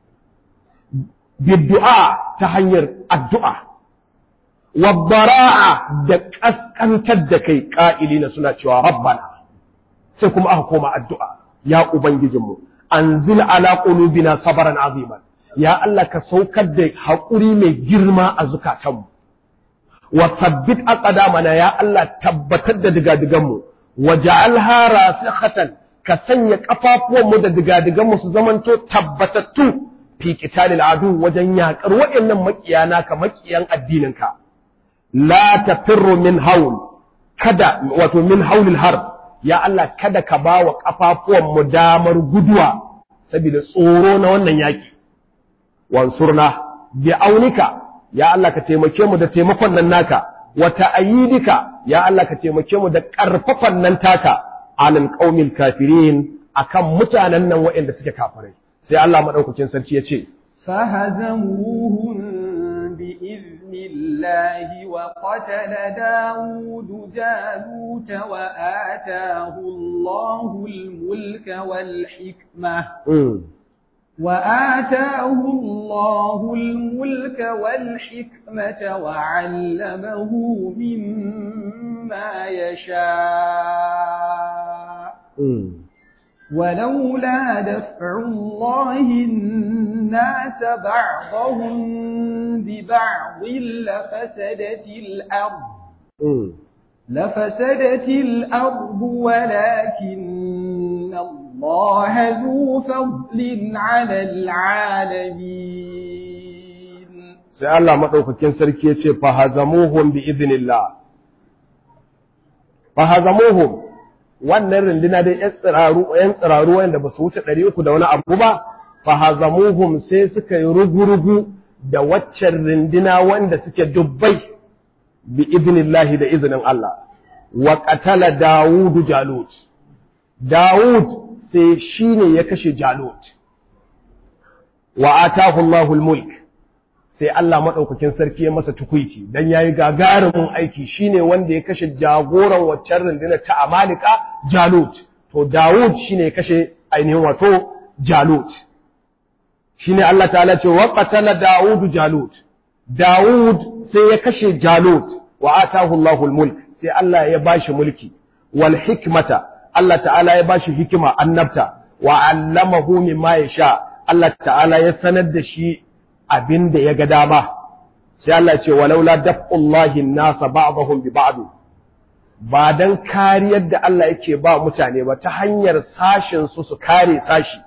biddu'a ta hanyar addu'a wabbara'a da ƙasƙantar da kai ƙa'ilina suna cewa rabbana sai kuma aka koma addu'a ya Ubangijinmu, an zil ala ƙulubina sabaran aziman, ya Allah ka saukar da haƙuri mai girma a zukatanmu, wa sabbit a ƙadamana ya Allah tabbatar da digadiganmu, wa ja'alha rasikhatan ka sanya ƙafafuwanmu da digadiganmu su zamanto tabbatattu fi qitalil adu wajen yakar waɗannan makiyana ka makiyan addininka la tafirru min haul kada wato min haulil harb ya Allah kada ka ba wa kafafuwan mu damar guduwa saboda tsoro na wannan yaki wansurna bi aunika ya Allah ka taimake mu da taimakon nan naka wa ta'ayidika ya Allah ka taimake mu da karfafan nan taka alal qaumil kafirin akan mutanen nan waɗanda suke kafirai sai Allah madaukakin sarki ya ce فهزموهم بإذن الله وقتل داود جالوت وآتاه الله الملك والحكمة وآتاه الله الملك والحكمة وعلمه مما يشاء ولولا دفع الله الناس بعضهم ببعض لفسدت الأرض لفسدت الأرض ولكن الله ذو فضل على العالمين sai Allah madaukakin sarki ya ce fahazamuhum bi idhnillah fahazamuhum wannan runduna dai ‘yan tsiraru, ‘yan tsiraru wanda ba su wuce ɗari uku da wani abu ba, fahazamuhum sai suka yi rugu-rugu da waccan runduna wanda suke dubbai bi iznillahi da izinin Allah, wa ƙatala Dawudu Jalut. Dawud sai shi ne ya kashe Jalut, wa atahu Allahul mulk sai Allah maɗaukakin sarki ya masa tukuici don ya yi gagarumin aiki shine wanda ya kashe jagoran waccan rundunar ta Amalika Jalut to Dawud shine ya kashe ainihin wato Jalut shine Allah ta'ala ce wa qatala Dawud Jalut Dawud sai ya kashe Jalut wa atahu Allahul mulk sai Allah ya bashi mulki wal hikmata Allah ta'ala ya bashi hikima annabta wa 'allamahu mimma yasha Allah ta'ala ya sanar da shi abin da ya ga dama sai Allah ce walaula daf'ullahi nasa ba'dahum bi ba'd ba dan kariyar da Allah yake ba mutane ba ta hanyar sashin su su kare sashi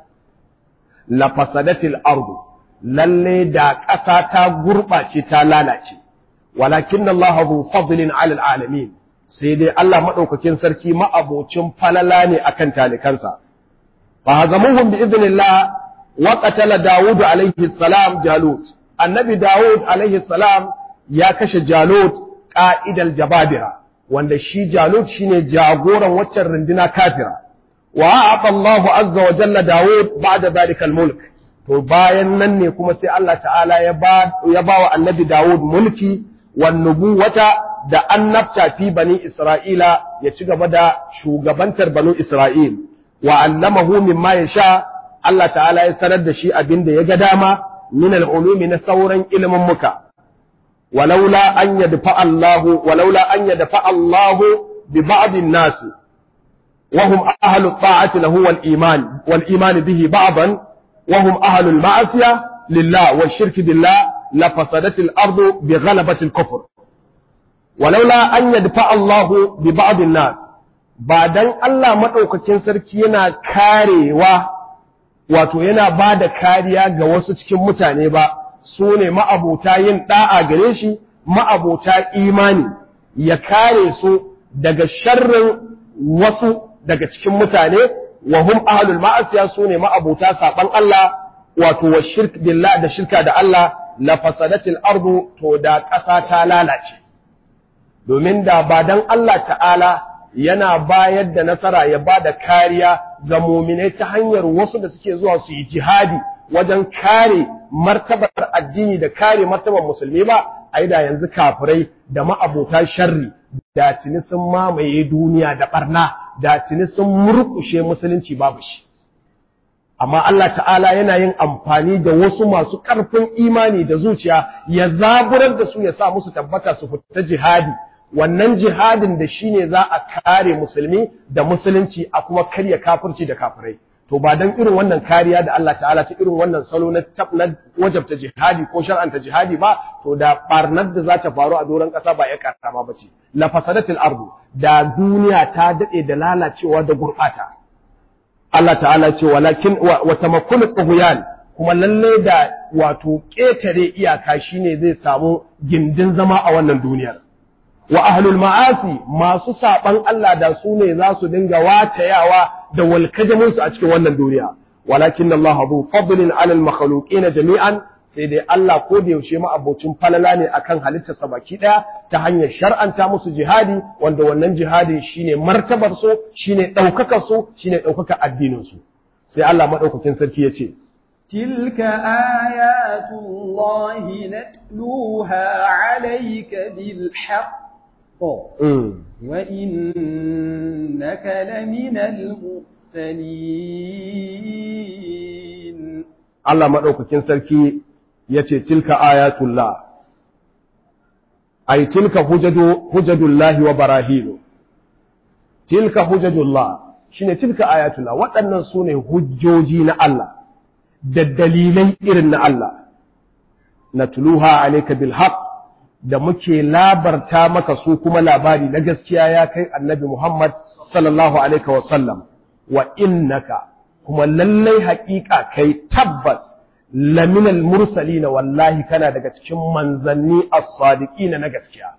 la fasadatil ardu lalle da ƙasa ta gurɓace ta lalace walakin Allah zu fadlin 'ala alamin sai dai Allah madaukakin sarki ma'abocin falala ne akan talikansa fa hazamuhum bi idnillah وقتل داود عليه السلام جالوت النبي داود عليه السلام يا كش جالوت قائد الجبابرة wanda shi Jalut shine jagoran waccan runduna kafira wa a'ata Allahu azza wa jalla Dawud ba'da zalika al-mulk to bayan nan ne kuma sai Allah ta'ala ya ba ya ba wa annabi Dawud mulki wan nubuwata da annabta fi bani Isra'ila ya ci gaba da shugabantar banu Isra'il wa allamahu mimma yasha Allah ta'ala ya sanar da shi abin da ya ga dama min al'ulumi na sauran ilimin muka, walaula an yadfa Allahu, walaula an yadfa Allahu bi ba'din nasi, wahum ahalu ta'ati lahu wal iman, wal iman bihi ba'dan, wahum ahalu ma'asiya lillah wa shirki billah la fasadatil ardu bi ghalabatil kufr. Walaula an yadfa Allahu bi ba'din nas, ba dan Allah maɗaukakin sarki yana karewa wato yana ba da kariya ga wasu cikin mutane ba su ne ma'abota yin ɗa'a gare shi ma'abota imani ya kare su daga sharrin wasu daga cikin mutane wa hum ahlul ma'asiya su ne ma'abota saban Allah wato wa shirk billah da shirka da Allah la fasadatil ardu to da ƙasa ta lalace domin da ba dan Allah ta'ala yana bayar da nasara ya ba da kariya ga muminai ta hanyar wasu da suke zuwa su yi jihadi wajen kare martabar addini da kare martabar musulmi ba ai da yanzu kafirai da ma'abota sharri da tuni sun mamaye duniya da barna da tuni sun murkushe musulunci babu shi amma Allah ta'ala yana yin amfani da wasu masu ƙarfin imani da zuciya ya zaburar da su ya sa musu tabbata su fita jihadi wannan jihadin da shi ne za a kare musulmi da musulunci a kuma karya kafirci da kafirai to ba dan irin wannan kariya da Allah ta'ala ta irin wannan salo na na wajabta jihadi ko shar'anta jihadi ba to da barnar da za ta faru a doron ƙasa ba ya karama ba ce la fasadatil ardu da duniya ta dade da lalacewa da gurbata Allah ta'ala ce walakin wa tamakkul tughyan kuma lalle da wato ƙetare iyaka shine zai samu gindin zama a wannan duniyar wa ahlul ma'asi masu saban Allah da su ne za su dinga watayawa da walkajamin su a cikin wannan duniya walakin Allah zu fadlin 'ala al jami'an sai dai Allah ko da yaushe ma abocin falala ne akan halittar sa baki daya ta hanyar shar'anta musu jihadi wanda wannan jihadi shine martabar su shine daukakar su shine daukakar addinin su sai Allah madaukakin sarki yace تلك آيات الله نتلوها عليك بالحق وإنك لمن المرسلين Allah maɗaukakin sarki ya ce, Tilka ayatullah, ai, tilka hujadullahi wa barahinu, tilka hujajullah shi ne tilka ayatullah, waɗannan su ne hujjoji na Allah, da dalilai irin na Allah, na tuluha alaika bil haq da muke labarta maka su kuma labari na gaskiya ya kai annabi Muhammad sallallahu alaihi wa sallam, wa innaka kuma lallai haƙiƙa kai tabbas laminal mursali na wallahi kana daga cikin manzanni as-sadiqina na gaskiya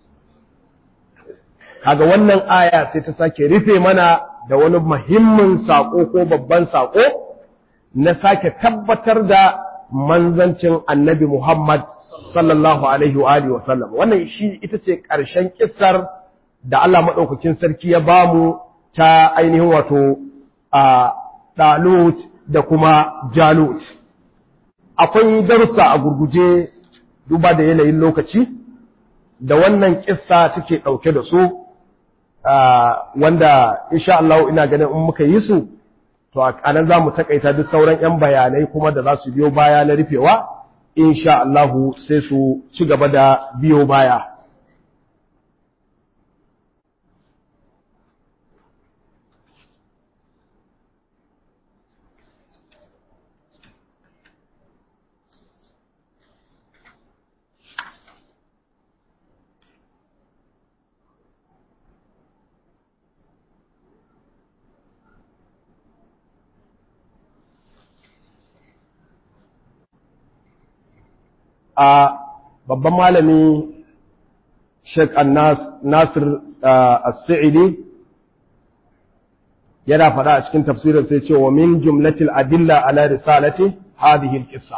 kaga wannan aya sai ta sake rufe mana da wani muhimmin sako ko babban sako na sake tabbatar da manzancin annabi Muhammad sallallahu alaihi wa alihi wa sallam wannan shi ita ce ƙarshen kissar da Allah madaukakin sarki ya bamu ta ainihin wato a Dalut da kuma Jalut. Akwai darussa a gurguje duba da yanayin lokaci, da wannan kissa take ɗauke da su, wanda insha Allah ina ganin in muka yi su, to a nan za mu taƙaita duk sauran ‘yan bayanai kuma da za su biyo baya na rufewa, insha Allah sai su ci gaba da biyo baya. a babban malami Sheikh Nasir As-Sa'idi yana faɗa a cikin tafsirin sai ce wa min jumlatil adilla ala risalati hadhihi al-qissa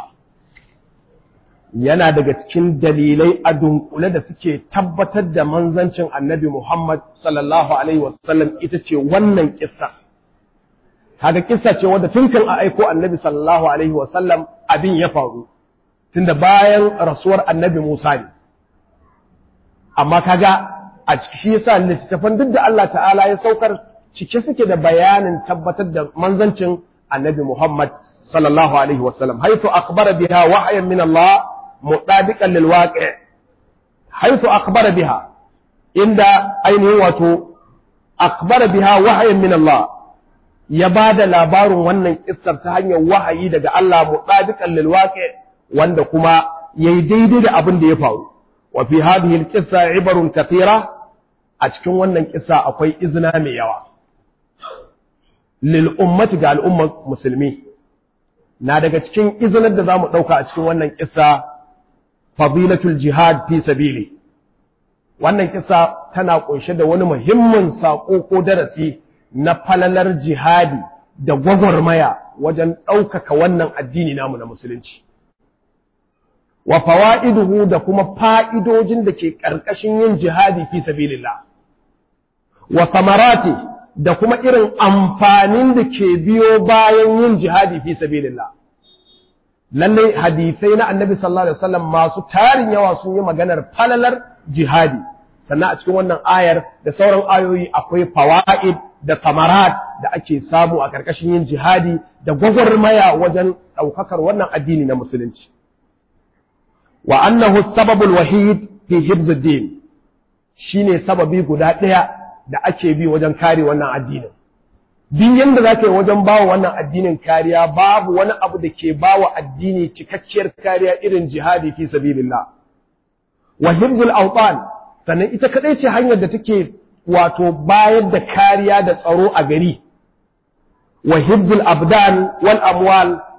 yana daga cikin dalilai a dunkule da suke tabbatar da manzancin Annabi Muhammad sallallahu alaihi wasallam ita ce wannan kissa kaga kissa ce wadda tun kan a aiko Annabi sallallahu alaihi wasallam abin ya faru tunda bayan rasuwar annabi Musa ne amma kaga a ciki shi yasa littattafan duk da Allah ta'ala ya saukar cike suke da bayanin tabbatar da manzancin annabi Muhammad sallallahu alaihi wasallam haythu akhbara biha wahyan min Allah mutabiqan lil waqi' haythu akhbara biha inda ainihin wato akhbara biha wahyan min Allah ya bada labarin wannan kissar ta hanyar wahayi daga Allah mutabiqan lil waqi' wanda kuma yayi daidai da abin da ya faru wa fi hadhihi alqissa ibarun kathira a cikin wannan kissa akwai izina mai yawa lil ummati ga al'ummar musulmi na daga cikin izinar da zamu dauka a cikin wannan kissa fadilatul jihad fi sabili wannan kissa tana kunshe da wani muhimmin sako ko darasi na falalar jihadi da gwagwarmaya wajen ɗaukaka wannan addini namu na musulunci wa fawa'iduhu da kuma fa'idojin da ke ƙarƙashin yin jihadi fi sabilillah wa samarati da kuma irin amfanin da ke biyo bayan yin jihadi fi sabilillah lalle hadisai na annabi sallallahu alaihi wasallam masu tarin yawa sun yi maganar falalar jihadi sannan a cikin wannan ayar da sauran ayoyi akwai fawaid da samarat da ake samu a ƙarƙashin yin jihadi da gwagwarmaya wajen ɗaukakar wannan addini na musulunci wa annahu sababul wahid fi hibzuddin shine sababi guda ɗaya da ake bi wajen kare wannan addinin duk yanda za ka yi wajen bawa wannan addinin kariya babu wani abu da ke bawa addini cikakkiyar kariya irin jihadi fi sabilillah wa hibzul awtan sannan ita kadai ce hanyar da take wato bayar da kariya da tsaro a gari wa hibzul abdan wal amwal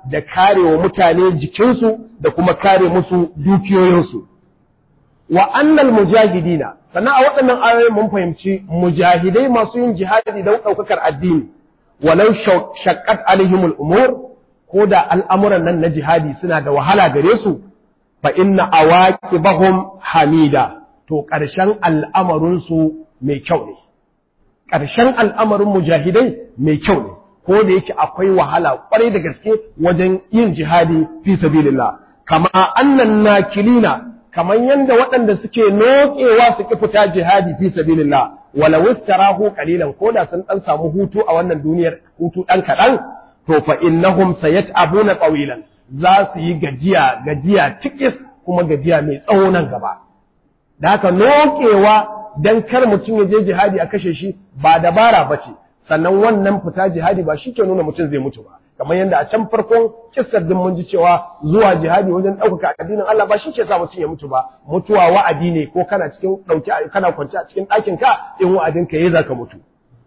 da karewa mutane jikinsu da kuma kare musu dukiyoyinsu wa annal mujahidina sannan a waɗannan ayoyin mun fahimci mujahidai masu yin jihadi don ɗaukakar addini walau shaqqat alaihimul umur ko da al'amuran nan na jihadi suna da wahala gare su fa inna awaqibahum hamida to ƙarshen al'amarinsu mai kyau ne ƙarshen al'amarin mujahidai mai kyau ne ko da yake akwai wahala ƙwarai da gaske wajen yin jihadi fi sabilillah kama annan nakilina kamar yadda waɗanda suke nokewa su ki fita jihadi fi sabilillah wala wistarahu qalilan ko da sun dan samu hutu a wannan duniyar hutu dan kaɗan to fa innahum sayat'abuna tawilan za su yi gajiya gajiya tikis kuma gajiya mai tsawo nan gaba da haka nokewa dan kar mutum ya je jihadi a kashe shi ba dabara bace sannan wannan fita jihadi ba shi ke nuna mutum zai mutu ba kamar yadda a can farkon kissar din mun ji cewa zuwa jihadi wajen ɗaukaka addinin Allah ba shi ke sa mutum ya mutu ba mutuwa wa'adi ne ko kana cikin ɗauki kana kwance a cikin ɗakin ka in wa'adin ka yayi zaka mutu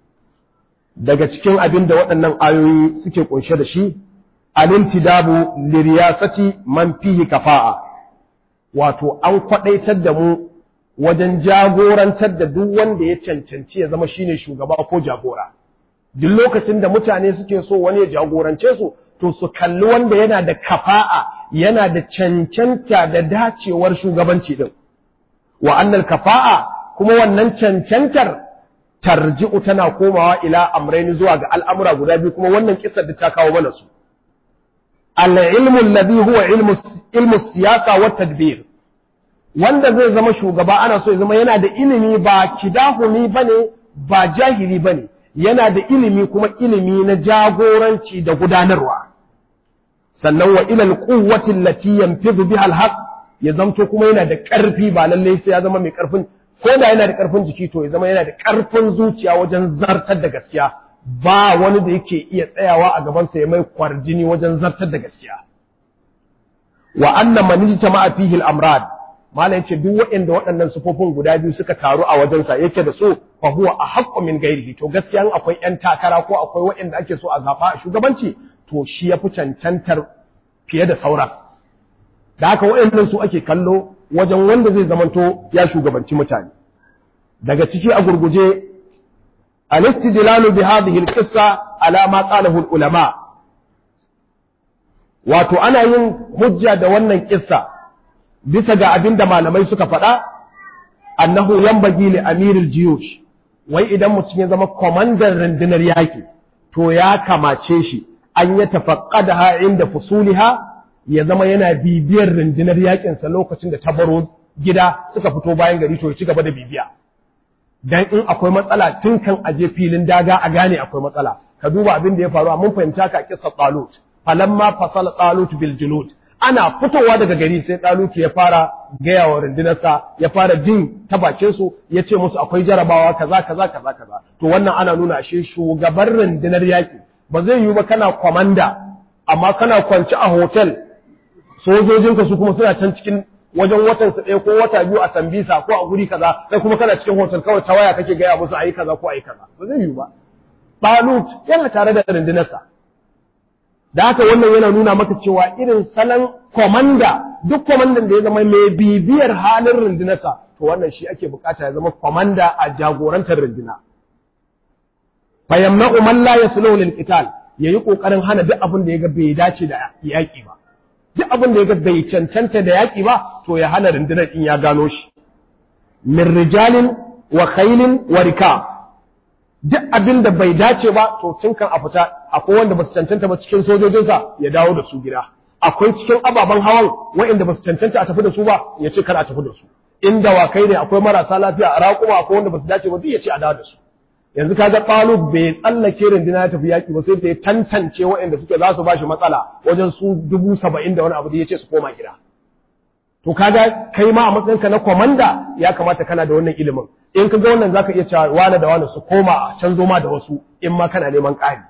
daga cikin abin da waɗannan ayoyi suke kunshe da shi alintidabu liriyasati man fihi kafa'a wato an kwadaitar da mu wajen jagorantar da duk wanda ya cancanci ya zama shine shugaba ko jagora duk lokacin da mutane suke so wani ya jagorance su to su kalli wanda yana da kafa'a yana da cancanta da dacewar shugabanci din wa annal kafa'a kuma wannan cancantar tarji'u tana komawa ila amraini zuwa ga al'amura guda biyu kuma wannan kissar da ta kawo mana su al-ilmu alladhi huwa ilmu ilmu siyasa wa tadbir wanda zai zama shugaba ana so ya zama yana da ilimi ba kidahumi bane ba jahili bane yana da ilimi kuma ilimi na jagoranci da gudanarwa sannan wa ilal quwwati allati yanfidhu biha alhaq ya zamto kuma yana da ƙarfi ba lalle sai ya zama mai ƙarfin ko da yana da ƙarfin jiki to ya zama yana da ƙarfin zuciya wajen zartar da gaskiya ba wani da yake iya tsayawa a gaban sa ya mai kwarjini wajen zartar da gaskiya wa anna man ijtama'a fihi al-amrad malam yace duk waɗanda waɗannan sufofin guda biyu suka taru a wajensa yake da su fa huwa ahaqqu min ghairihi to gaskiya akwai ƴan takara ko akwai waɗanda ake so a zaba a shugabanci to shi yafi cancantar fiye da sauran da haka waɗannan su ake kallo wajen wanda zai zamanto ya shugabanci mutane daga ciki a gurguje al-istidlalu bi hadhihi al-qissa ala ma qalahu al-ulama wato ana yin hujja da wannan kissa bisa ga abin da malamai suka faɗa annahu yambagi li amiril jiyush wai idan mutum ya zama kwamandan rundunar yaƙi to ya kamace shi an ya tafaqqadaha inda fusuliha ya zama yana bibiyar rundunar yaƙin sa lokacin da ta baro gida suka fito bayan gari to ya ci gaba da bibiya dan in akwai matsala tun kan aje filin daga a gane akwai matsala ka duba abin da ya faru mun fahimta ka kissa talut falamma fasala talut bil junud ana fitowa daga gari sai ɗaluki ya fara gaya wa rundunarsa ya fara jin ta bakinsu ya ce musu akwai jarabawa kaza kaza kaza kaza to wannan ana nuna ashe shugaban rundunar yaƙi ba zai yiwu ba kana kwamanda amma kana kwanci a hotel sojojinka su kuma suna can cikin wajen watan su ɗaya ko wata biyu a sambisa ko a guri kaza sai kuma kana cikin hotel kawai ta waya kake gaya musu ayi kaza ko ayi kaza ba zai yiwu ba Balut yana tare da rundunarsa da haka wannan yana nuna maka cewa irin salon komanda duk komandan da ya zama mai bibiyar halin rundunarsa to wannan shi ake bukata ya zama komanda a jagorantar runduna fayyamna umar la ya sulo lil qital yayi kokarin hana duk abin da ya ga bai dace da yaki ba duk abin da ya ga bai cancanta da yaki ba to ya hana rundunar in ya gano shi min rijalin wa khailin wa rikab duk abin da bai dace ba to tun kan a fita akwai wanda ba su cancanta ba cikin sojojinsa ya dawo da su gida akwai cikin ababen hawan waɗanda ba su cancanta a tafi da su ba ya ce kar a tafi da su in dawakai ne akwai marasa lafiya a raƙuma akwai wanda ba su dace ba duk ya ce a dawo da su yanzu kaga ɓalu bai tsallake rindina ya tafi yaƙi ba sai da ya tantance waɗanda suke za su ba shi matsala wajen su dubu saba'in da wani abu da ya ce su koma gida to kaga kai ma a matsayinka na komanda ya kamata kana da wannan ilimin in ka ga wannan zaka iya cewa wane da wane su koma a canzo ma da wasu in ma kana neman ƙari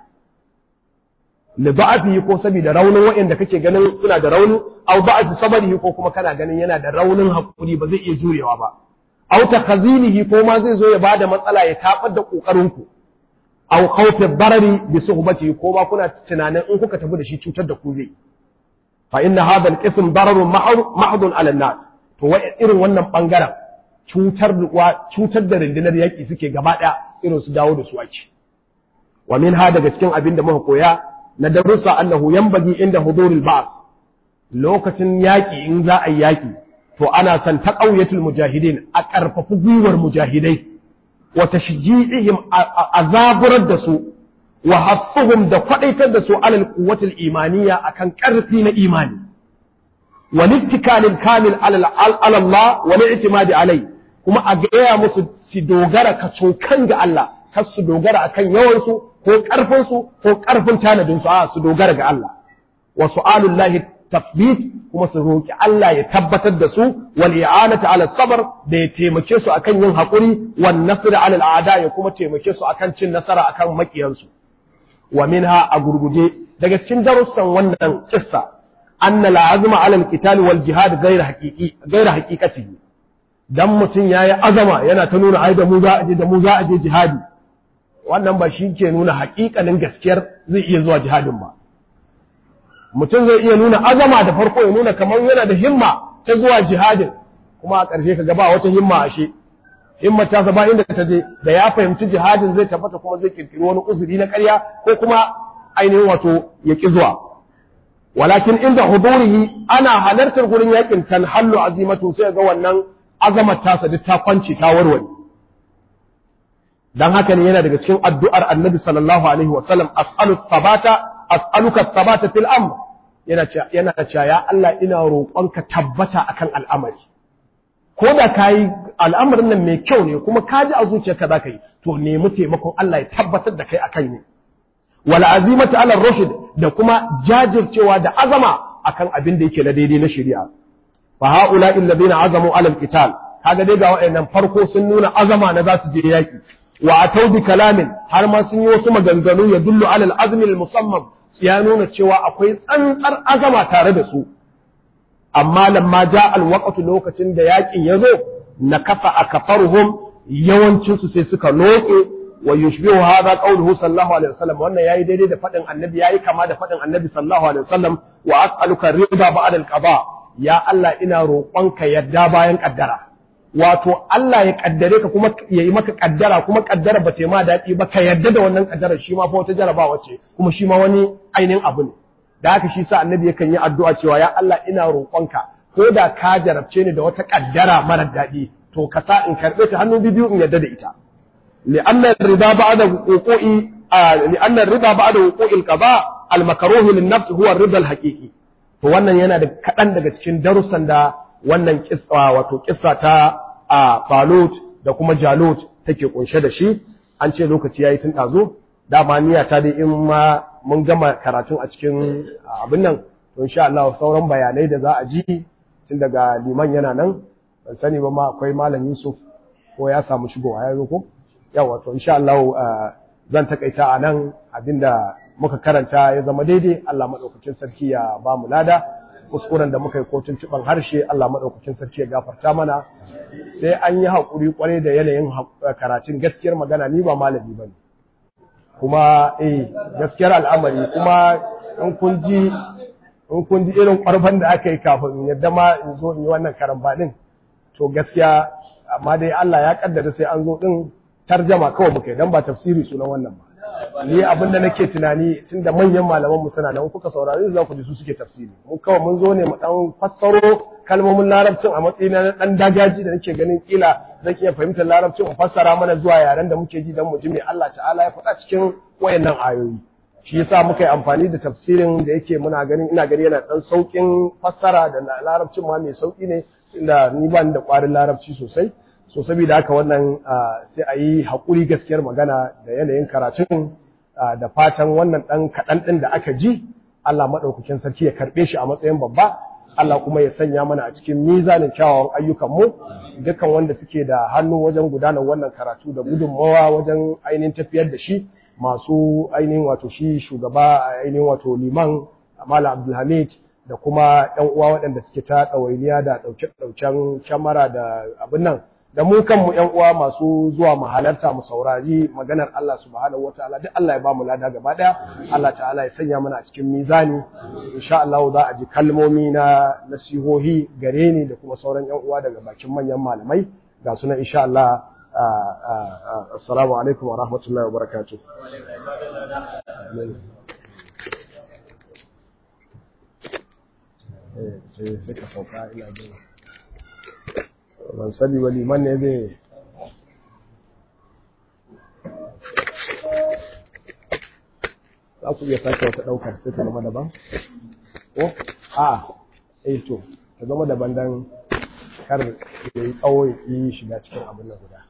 li da'afi ko saboda raunin waɗanda kake ganin suna da rauni aw da'afi sabarihi ko kuma kana ganin yana da raunin hakuri ba zai iya jurewa ba aw takhazilihi ko ma zai zo ya bada matsala ya tabar da kokarin ku aw khawfi darari bi suhbati ko ba kuna tunanin in kuka tafi da shi cutar da ku zai fa inna hadha al-qism dararun mahdun ala nas to wai irin wannan bangaren cutar cutar da rundunar yaki suke gaba daya irin su dawo da su ake wa min ha daga cikin abin da muka koya na darussa annahu yanbaghi inda huduril ba's lokacin yaki in za a yi yaki to ana san taqawiyatul mujahidin a karfafu gwiwar mujahidai wa tashji'ihim azaburar da su wa hafsuhum da kwadaitar da su alal quwwatil imaniya akan karfi na imani wal ittikalil kamil alal Allah wal i'timadi alai kuma a gaya musu su dogara kacokan ga Allah kar su dogara akan yawan su ko karfin su ko karfin tanadin su a su dogara ga Allah wa su'alullahi tafbit kuma su roki Allah ya tabbatar da su wal i'anati ala sabr da ya taimake su akan yin hakuri wan nasr ala al a'da ya kuma taimake su akan cin nasara akan makiyansu wa minha a gurguje daga cikin darussan wannan kissa anna al azma ala al qital wal jihad ghayr haqiqi ghayr haqiqatihi dan mutun yayi azama yana ta nuna ai da mu za a je da mu za a je jihadi wannan ba shi ke nuna haƙiƙanin gaskiyar zai iya zuwa jihadin ba mutum zai iya nuna azama da farko ya nuna kamar yana da himma ta zuwa jihadin kuma a ƙarshe ka gaba wata himma ashe himma ta ba inda ta je da ya fahimci jihadin zai tabbata kuma zai kirkiri wani uzuri na ƙarya ko kuma ainihin wato ya ƙi zuwa walakin inda hudurihi ana halartar gurin yakin tanhallu azimatu sai ga wannan azamar tasa duk ta kwance ta warware dan haka ne yana daga cikin addu'ar annabi sallallahu alaihi wasallam as'alu sabata as'aluka sabata fil amr yana cewa yana cewa ya Allah ina roƙonka tabbata akan al'amari ko da kai al'amarin nan mai kyau ne kuma ka ji a zuciyarka za ka yi to nemi taimakon Allah ya tabbatar da kai akan ne wal azimatu ala rushd da kuma jajircewa da azama akan abin da yake na daidai na shari'a fa haula alladhina azamu ala al-qital kaga dai ga waɗannan farko sun nuna azama na za su je yaki wa atau bi kalamin har ma sun yi wasu maganganu ya dullu alal azmi al musammam ya nuna cewa akwai tsantsar azama tare da su amma lamma ja al waqtu lokacin da yakin yazo nakasa akafaruhum yawancin su sai suka loke wa yushbihu hadha qawluhu sallallahu alaihi wasallam wannan yayi daidai da fadin annabi yayi kama da fadin annabi sallallahu alaihi wasallam wa as'aluka rida ba'da al qada ya Allah ina roƙonka yadda bayan kaddara wato Allah ya kaddare ka kuma ya yi maka kaddara kuma kaddara ba ta ma daɗi ba ka yarda da wannan kaddara shi ma fa wata jarabawa ce kuma shi ma wani ainihin abu ne da haka shi sa annabi yakan yi addu'a cewa ya Allah ina roƙonka ko da ka jarabce ni da wata kaddara mara daɗi to ka sa in karɓe ta hannu biyu in yarda da ita li'anna rida ba'da wuqu'i li'anna rida ba'da wuqu'i al-qada al-makruh lin-nafs huwa ar-rida al-haqiqi to wannan yana da kaɗan daga cikin darussan da wannan kissa wato kissa ta a Falut da kuma Jalut take kunshe da shi an ce lokaci yayi tun dazo dama niyya ta dai in ma mun gama karatun a cikin abin nan to insha Allah sauran bayanai da za a ji tun daga liman yana nan ban sani ba ma akwai malam Yusuf ko ya samu shigowa ya zo ko yawa to insha Allah zan takaita a nan abinda muka karanta ya zama daidai Allah madaukakin sarki ya ba mu lada kuskuren da muka yi kotun tuban harshe Allah maɗaukakin sarki ya gafarta mana sai an yi haƙuri ƙwarai da yanayin karatun gaskiyar magana ni ba malami ba ne kuma eh gaskiyar al'amari kuma in kun ji in kun ji irin ƙwarfan da aka yi kafin yadda ma in zo in yi wannan karamba ɗin to gaskiya amma dai Allah ya kaddara sai an zo ɗin tarjama kawai muka yi don ba tafsiri sunan wannan ba ni abinda nake tunani tunda manyan malaman mu suna nan kuka saurare za ku ji su suke tafsiri mun kawai mun zo ne mu dan fassaro kalmomin larabcin a matsayin na dan dagaji da nake ganin kila zan iya fahimtar larabcin mu fassara mana zuwa yaren da muke ji dan mu ji me Allah ta'ala ya faɗa cikin wayannan ayoyi shi yasa muka yi amfani da tafsirin da yake muna ganin ina gani yana dan saukin fassara da larabcin ma mai sauki ne tunda ni ba ni da ƙwarin larabci sosai so saboda haka wannan sai a yi haƙuri gaskiyar magana da yanayin karatun da fatan wannan ɗan kaɗan ɗin da aka ji Allah maɗaukakin sarki ya karɓe shi a matsayin babba Allah kuma ya sanya mana a cikin mizanin kyawawan ayyukanmu dukkan wanda suke da hannu wajen gudanar wannan karatu da gudunmawa wajen ainihin tafiyar da shi masu ainihin wato shi shugaba ainihin wato liman Malam Abdulhamid da kuma ‘yan uwa waɗanda suke ta ɗawainiya da ɗauke-ɗauken kyamara da abin nan da mu kanmu ƴan uwa masu zuwa mu halarta mu saurari maganar Allah subhanahu wataala duk Allah ya ba mu lada gaba daya Allah ta'ala ya sanya mana a cikin mizani insha Allah za a ji kalmomi na nasihohi gare ni da kuma sauran ƴan uwa daga bakin manyan malamai ga sunan insha Allah assalamu alaikum wa rahmatullahi wa barakatuh sai ka sauka ina jin ban sani ba liman ne zai za ku iya sake wata ɗaukar sai ta zama daban? ko? a eh to ta zama daban don kar ya yi tsawo ya yi shiga cikin abin na guda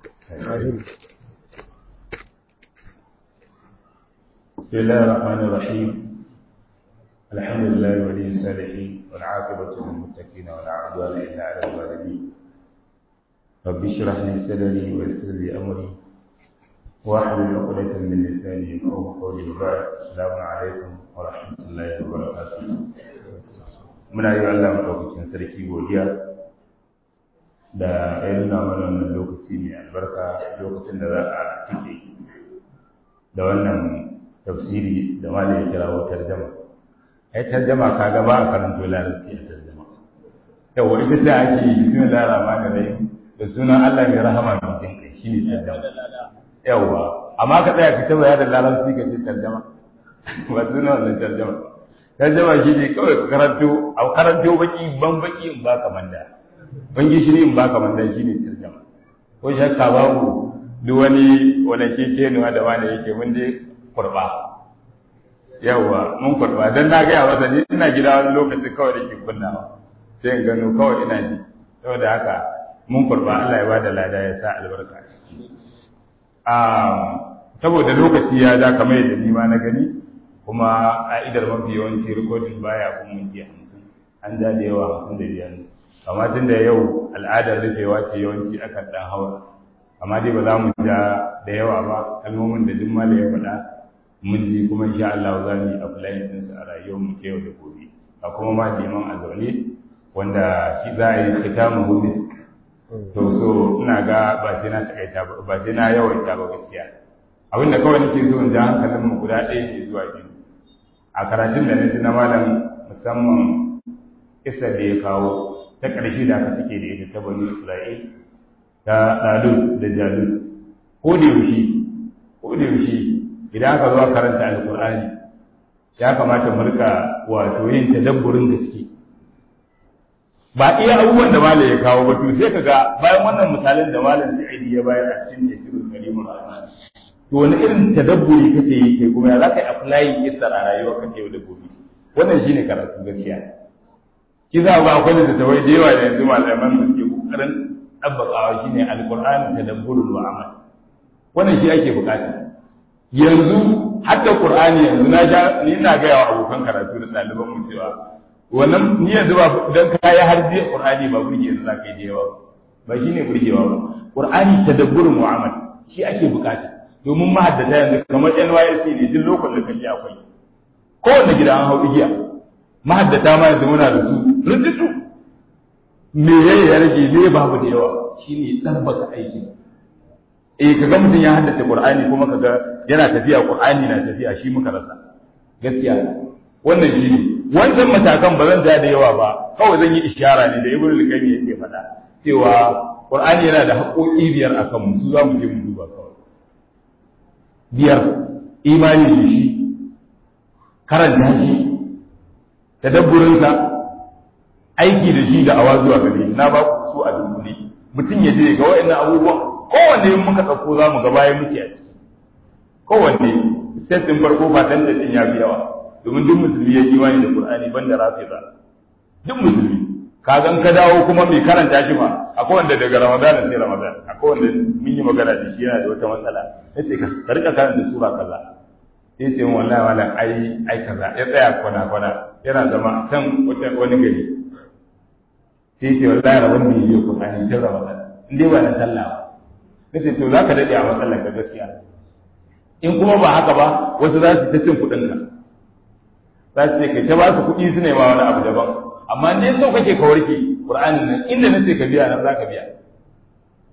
بسم الله الرحمن الرحيم الحمد لله ولي الصالحين والعاقبة للمتقين ولا عدوان إلا على الظالمين رب اشرح لي صدري ويسر لي أمري واحلل عقدة من لساني يفقهوا قولي وبعد السلام عليكم ورحمة الله وبركاته muna yi Allah maɗaukakin sarki godiya da ya nuna mana wannan lokaci mai albarka lokacin da za a tike da wannan tafsiri da ma ya kira wa tarjama ai tarjama ka gaba a karanto larabci a tarjama yawa ita ce ake yi bismillah rahman rahim da sunan Allah mai rahama mai jin kai shine tarjama yawa amma ka tsaya ka taba da larabci ka ce tarjama ba sunan wannan tarjama tarjama shi ne kawai ka karanto a karanto baki ban baki in baka manda ban gishiri in baka manda shine tarjama ko shakka babu duk wani wani kekenuwa da wani yake mun dai kurba yawwa mun kurba dan na gaya masa ni ina gida wani lokaci kawai da ke kunnawa sai in gano kawai ina ji saboda haka mun kurba Allah ya bada lada ya sa albarka saboda lokaci ya da kamar yadda ni ma na gani kuma a idar mafi yawanci rikodin baya kun minti hamsin an ja da yawa hamsin da biyar amma tun da yau al'adar rufewa ce yawanci akan dan hawa amma dai ba za mu ja da yawa ba kalmomin da duk mala ya faɗa mun ji kuma insha Allah za mu yi applying din su a rayuwar mu ta yau da gobe a kuma ma liman a zaune wanda shi za a yi khitamu gobe to so ina ga ba sai na takaita ba ba sai na yawaita ba gaskiya abin da kawai nake so in ja hankalin mu guda ɗaya ke zuwa biyu a karatun da na ji na malam musamman isar da ya kawo ta ƙarshe da aka take da ita ta bani Isra'il ta ɗalut da jalut ko da yaushe ko da yaushe idan aka zo karanta alkur'ani ya kamata mu rika wato yin tadabburin gaske ba iya abubuwan da malam ya kawo ba to sai kaga bayan wannan misalin da malam Sa'idi ya bayar a cikin tafsirul karimul rahman to wani irin tadabburi kake yi kai kuma ya zaka yi apply isar a rayuwar ka yau da gobe wannan shine karatu gaskiya kiza ba akwai da tawai da yawa da yanzu malaman da suke kokarin tabbakawa shine alqur'ani tadabburul wa amal wannan shi ake bukata yanzu hadda qur'ani yanzu na ja ni ina ga yawa abokan karatu da ɗaliban mu cewa wannan ni yanzu ba dan kai har je qur'ani ba burge yanzu zaka yi da yawa ba shine burgewa ba qur'ani tadabburul wa amal shi ake bukata domin mahaddata yanzu kamar NYSC ne duk lokacin da kake akwai kowanne gida an hau igiya mahaddata ma yanzu muna da su rututu me yayi ya rage me babu da yawa shine tabbata aiki eh kaga mutum ya haddace Qur'ani kuma kaga yana tafiya Qur'ani na tafiya shi muka rasa gaskiya wannan shine wancan matakan ba zan da yawa ba kawai zan yi ishara ne da Ibn al-Qayyim yake faɗa cewa Qur'ani yana da haƙoƙi biyar akan mu su za mu je mu duba kawai biyar imani da shi karanta shi tadabburinsa aiki da shi da awa zuwa gare shi na ba ku su a dunkule mutum ya je ga wa'annan abubuwan kowanne in muka ɗauko za mu ga bayan muke a ciki kowanne set ɗin farko ba tantacin ya fi yawa domin duk musulmi ya imani da qur'ani banda rafiza duk musulmi ka gan ka dawo kuma mai karanta shi ma akwai wanda daga ramadan sai ramadan akwai wanda mun yi magana da shi yana da wata matsala yace ka rika karanta sura kaza sai ce wallahi wala ai ai kaza ya tsaya kwana kwana yana zama can wata wani gari sai ce wallahi rabon da yi Qur'ani ta Ramadan in dai ba na sallah ba nace to zaka dade a matsalar ka gaskiya in kuma ba haka ba wasu za su ta cin kuɗin ka za su ce kai ta ba su kuɗi su ne ma wani abu daban amma in dai so kake ka warke Qur'ani nan inda nace ka biya nan zaka biya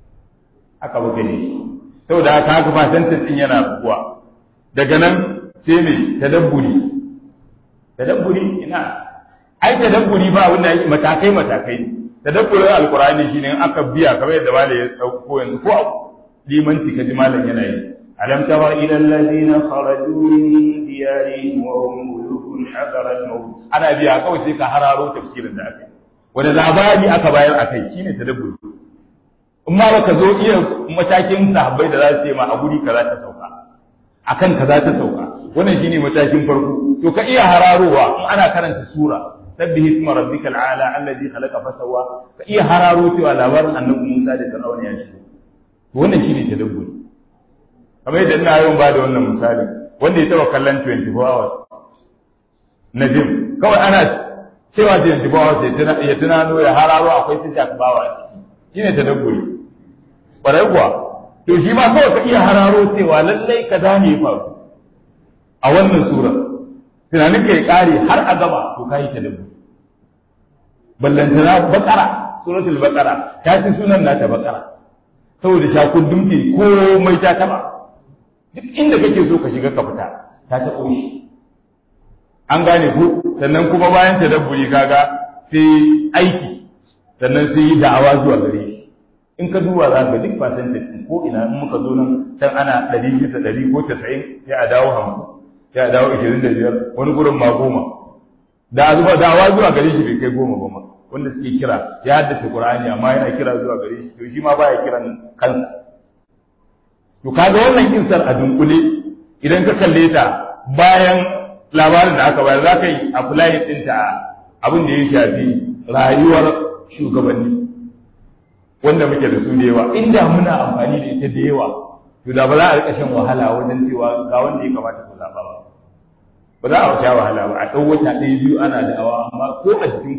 haka muka yi saboda haka haka fatantar din yana rabuwa daga nan sai me tadabburi tadabburi ina ai tadabburi ba wanda yake matakai matakai tadabburin alqur'ani shine in aka biya kamar yadda malai ya dauko yanzu ko limanci kaji malam yana yi alam tara ila alladhina kharaju min diyarihim wa hum mulukun hadara al-maut ana biya kawai sai ka hararo tafsirin da aka yi wanda labari aka bayar akai shine tadabburi in ma baka zo iya matakin sahabbai da za su yi ma a guri kaza ta sauka akan kaza ta sauka wannan shine matakin farko to ka iya hararowa in ana karanta sura sabbihi isma rabbikal ala alladhi khalaqa fasawwa ka iya hararo cewa labarin annabi Musa da Fir'aun ya shigo to wannan shine tadabburi kamar yadda ina yawan ba da wannan misali wanda ya taba kallon 24 hours na jim kawai ana cewa 24 hours ya tunano ya hararo akwai su bawa a ciki shine tadabburi ƙwarai kuwa to shi ma kawai ka iya hararo cewa lallai ka zane ya faru a wannan sura tunanin ka ya ƙare har a gaba to ka yi tadabburi ballantana bakara suratul bakara ta fi sunan nata bakara saboda shakun dumke komai ta taba duk inda kake so ka shiga ka fita ta taɓo shi an gane ku sannan kuma bayan tadabburi kaga sai aiki sannan sai yi da'awa zuwa gare shi in ka duba za ka duk percentage ko ina in muka zo nan can ana ɗari bisa ɗari ko casa'in sai a dawo hamsin sai a dawo ishirin da biyar wani gurin ma goma da zuba da'awa zuwa gare shi bai kai goma ba ma wanda suke kira ya haddace qur'ani amma yana kira zuwa gare shi to shi ma baya kiran kansa to kaga wannan kinsar a dunkule idan ka kalle ta bayan labarin da aka bayar za ka yi apply ɗinta abin da ya shafi rayuwar shugabanni wanda muke da su da yawa inda muna amfani da ita da yawa to da ba za a rika shan wahala wajen cewa ga wanda ya kamata ku zaɓa ba ba za a sha wahala ba a ɗau wata ɗaya biyu ana da awa amma ko a jikin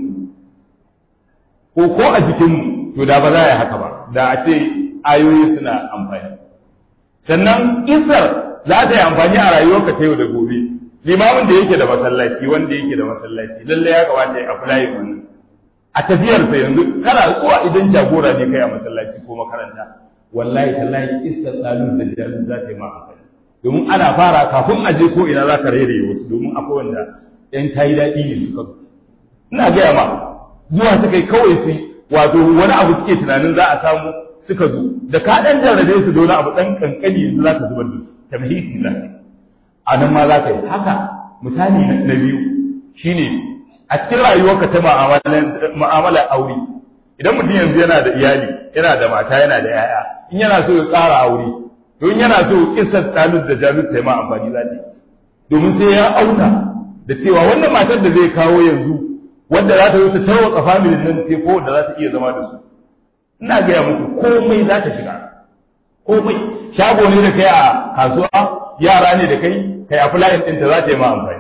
ku ko ko a jikin mu to da ba za a yi haka ba da a ce ayoyi suna amfani sannan isar za ta yi amfani a rayuwarka ta yau da gobe limamin da yake da masallaci wanda yake da masallaci lalle ya kamata ya aflayin wannan a tafiyarsa yanzu kana zuwa idan jagora ne kai a masallaci ko makaranta wallahi tallahi isa tsalun da jami'in za ta yi ma amfani domin ana fara kafin a je ko ina za ka rairaye wasu domin akwai wanda yan tayi daɗi ne suka zo ina gaya ma zuwa ta kai kawai su wato wani abu suke tunanin za a samu suka zo da ka ɗan jarrabe su da wani abu ɗan kankani yanzu za ka zubar da su tamhisi za ka a nan ma za ka yi haka misali na biyu shine a cikin rayuwarka ta mu'amala aure idan mutum yanzu yana da iyali yana da mata yana da yaya in yana so ya tsara aure to in yana so kissar talut da jalut ta yi ma amfani za ta domin sai ya auna da cewa wannan matar da zai kawo yanzu wanda za ta zo ta tarwatsa familin nan ce ko da za ta iya zama da su ina gaya muku komai za ta shiga komai shago ne da kai a kasuwa yara ne da kai kai a fulayin ɗinta za ta yi ma amfani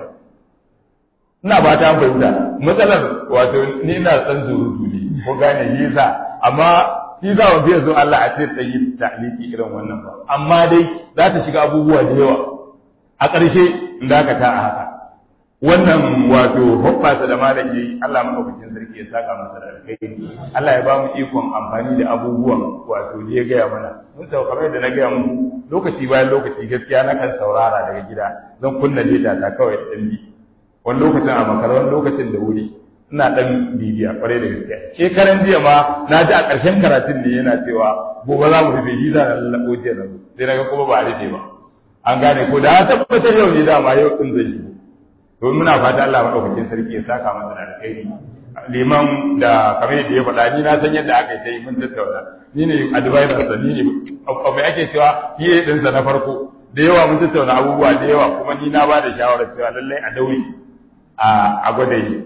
ina ba ta fahimta matsalar wato ni ina san surutu ne ko gane shi yasa amma shi za mu biya zo Allah a ce tsayi ta'liki irin wannan ba amma dai za ta shiga abubuwa da yawa a ƙarshe in dakata a haka wannan wato hoppasa da malam yayi Allah madaukakin sarki ya saka masa da alkhairi Allah ya ba mu ikon amfani da abubuwan wato da ya gaya mana mun sau kamar da na gaya mu lokaci bayan lokaci gaskiya na kan saurara daga gida zan kunna data ta kawai da bi wani lokacin a makara wani lokacin da wuri ina dan bibiya kwarai da gaskiya shekaran jiya ma na ji a ƙarshen karatun ne yana cewa gobe za mu rufe shi za na lallabo jiya na zo sai na ga kuma ba a rufe ba an gane ko da ya tabbatar yau ne dama yau din zai shigo to muna fata Allah madaukakin sarki ya saka masa da alkhairi liman da kamar yadda ya faɗa ni na san yadda aka yi ta yi mun tattauna ni ne advisor sa ni ne me ake cewa fiye din sa na farko da yawa mun tattauna abubuwa da yawa kuma ni na ba da shawarar cewa lallai a daure a gwada yi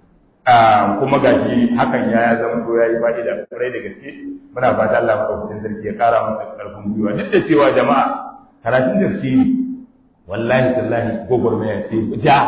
kuma gashi hakan ya zama to yayi fa'ida kwarai da gaske muna fata Allah madaukakin sarki ya kara masa karfin gwiwa duk da cewa jama'a karatun tafsiri wallahi tallahi gogormaya ce ja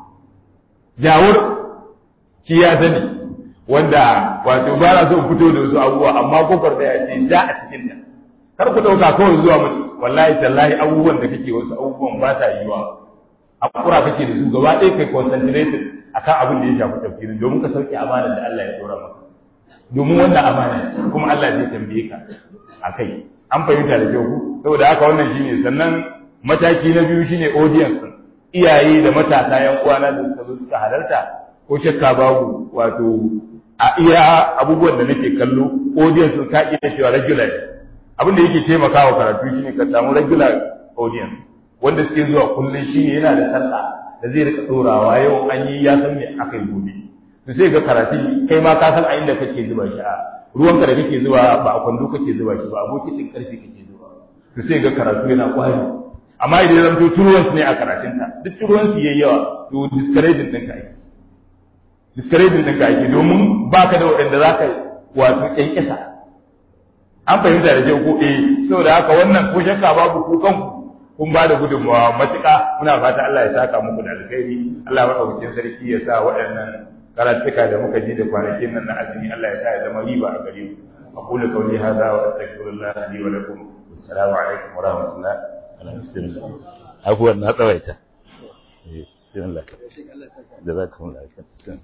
jawur shi ya sani wanda wato ba na so fito da wasu abubuwa amma gogormaya ce ja a cikin ta kar ku dauka kawai zuwa mutu wallahi tallahi abubuwan da kake wasu abubuwan ba ta yiwa akura kake da su gaba ɗaya kai concentrated akan abin da ya shafi tafsirin domin ka sauke amana da Allah ya dora maka domin wannan amana ce kuma Allah zai tambaye ka akai an fahimta da kyau saboda haka wannan shine sannan mataki na biyu shine audience din iyaye da matasa yan uwana da suka zo suka halarta ko shakka babu wato a iya abubuwan da nake kallo audience ka iya cewa regular abin da yake taimakawa karatu shine ka samu regular audience wanda suke zuwa kullun shine yana da sallah da zai rika dorawa yau an yi ya san me aka yi gobe to sai ga karatu kai ma ka san a inda kake zuba shi a ruwanka da kake zuba ba a kwando kake zuba shi ba abokin din karfi kake zuba to sai ga karatu yana kwari amma idan ya zanto turuwansu ne a karatunta duk turuwansu yayi yawa to discouraging ɗinka ake discouraging ɗinka ake domin baka da waɗanda za ka wato ƙyanƙyasa an fahimta da kyau ko eh saboda haka wannan ko shakka babu ku kanku kun ba da gudunmawa matuƙa muna fata Allah ya saka muku da alkhairi Allah maɗaukakin sarki ya sa waɗannan karatuka da muka ji da kwanakin nan na azumi Allah ya sa ya zama riba a gare mu aqulu qawli hadha wa astaghfirullah li wa lakum assalamu alaikum wa rahmatullah abubuwan na tsawaita bismillah jazakumullah khairan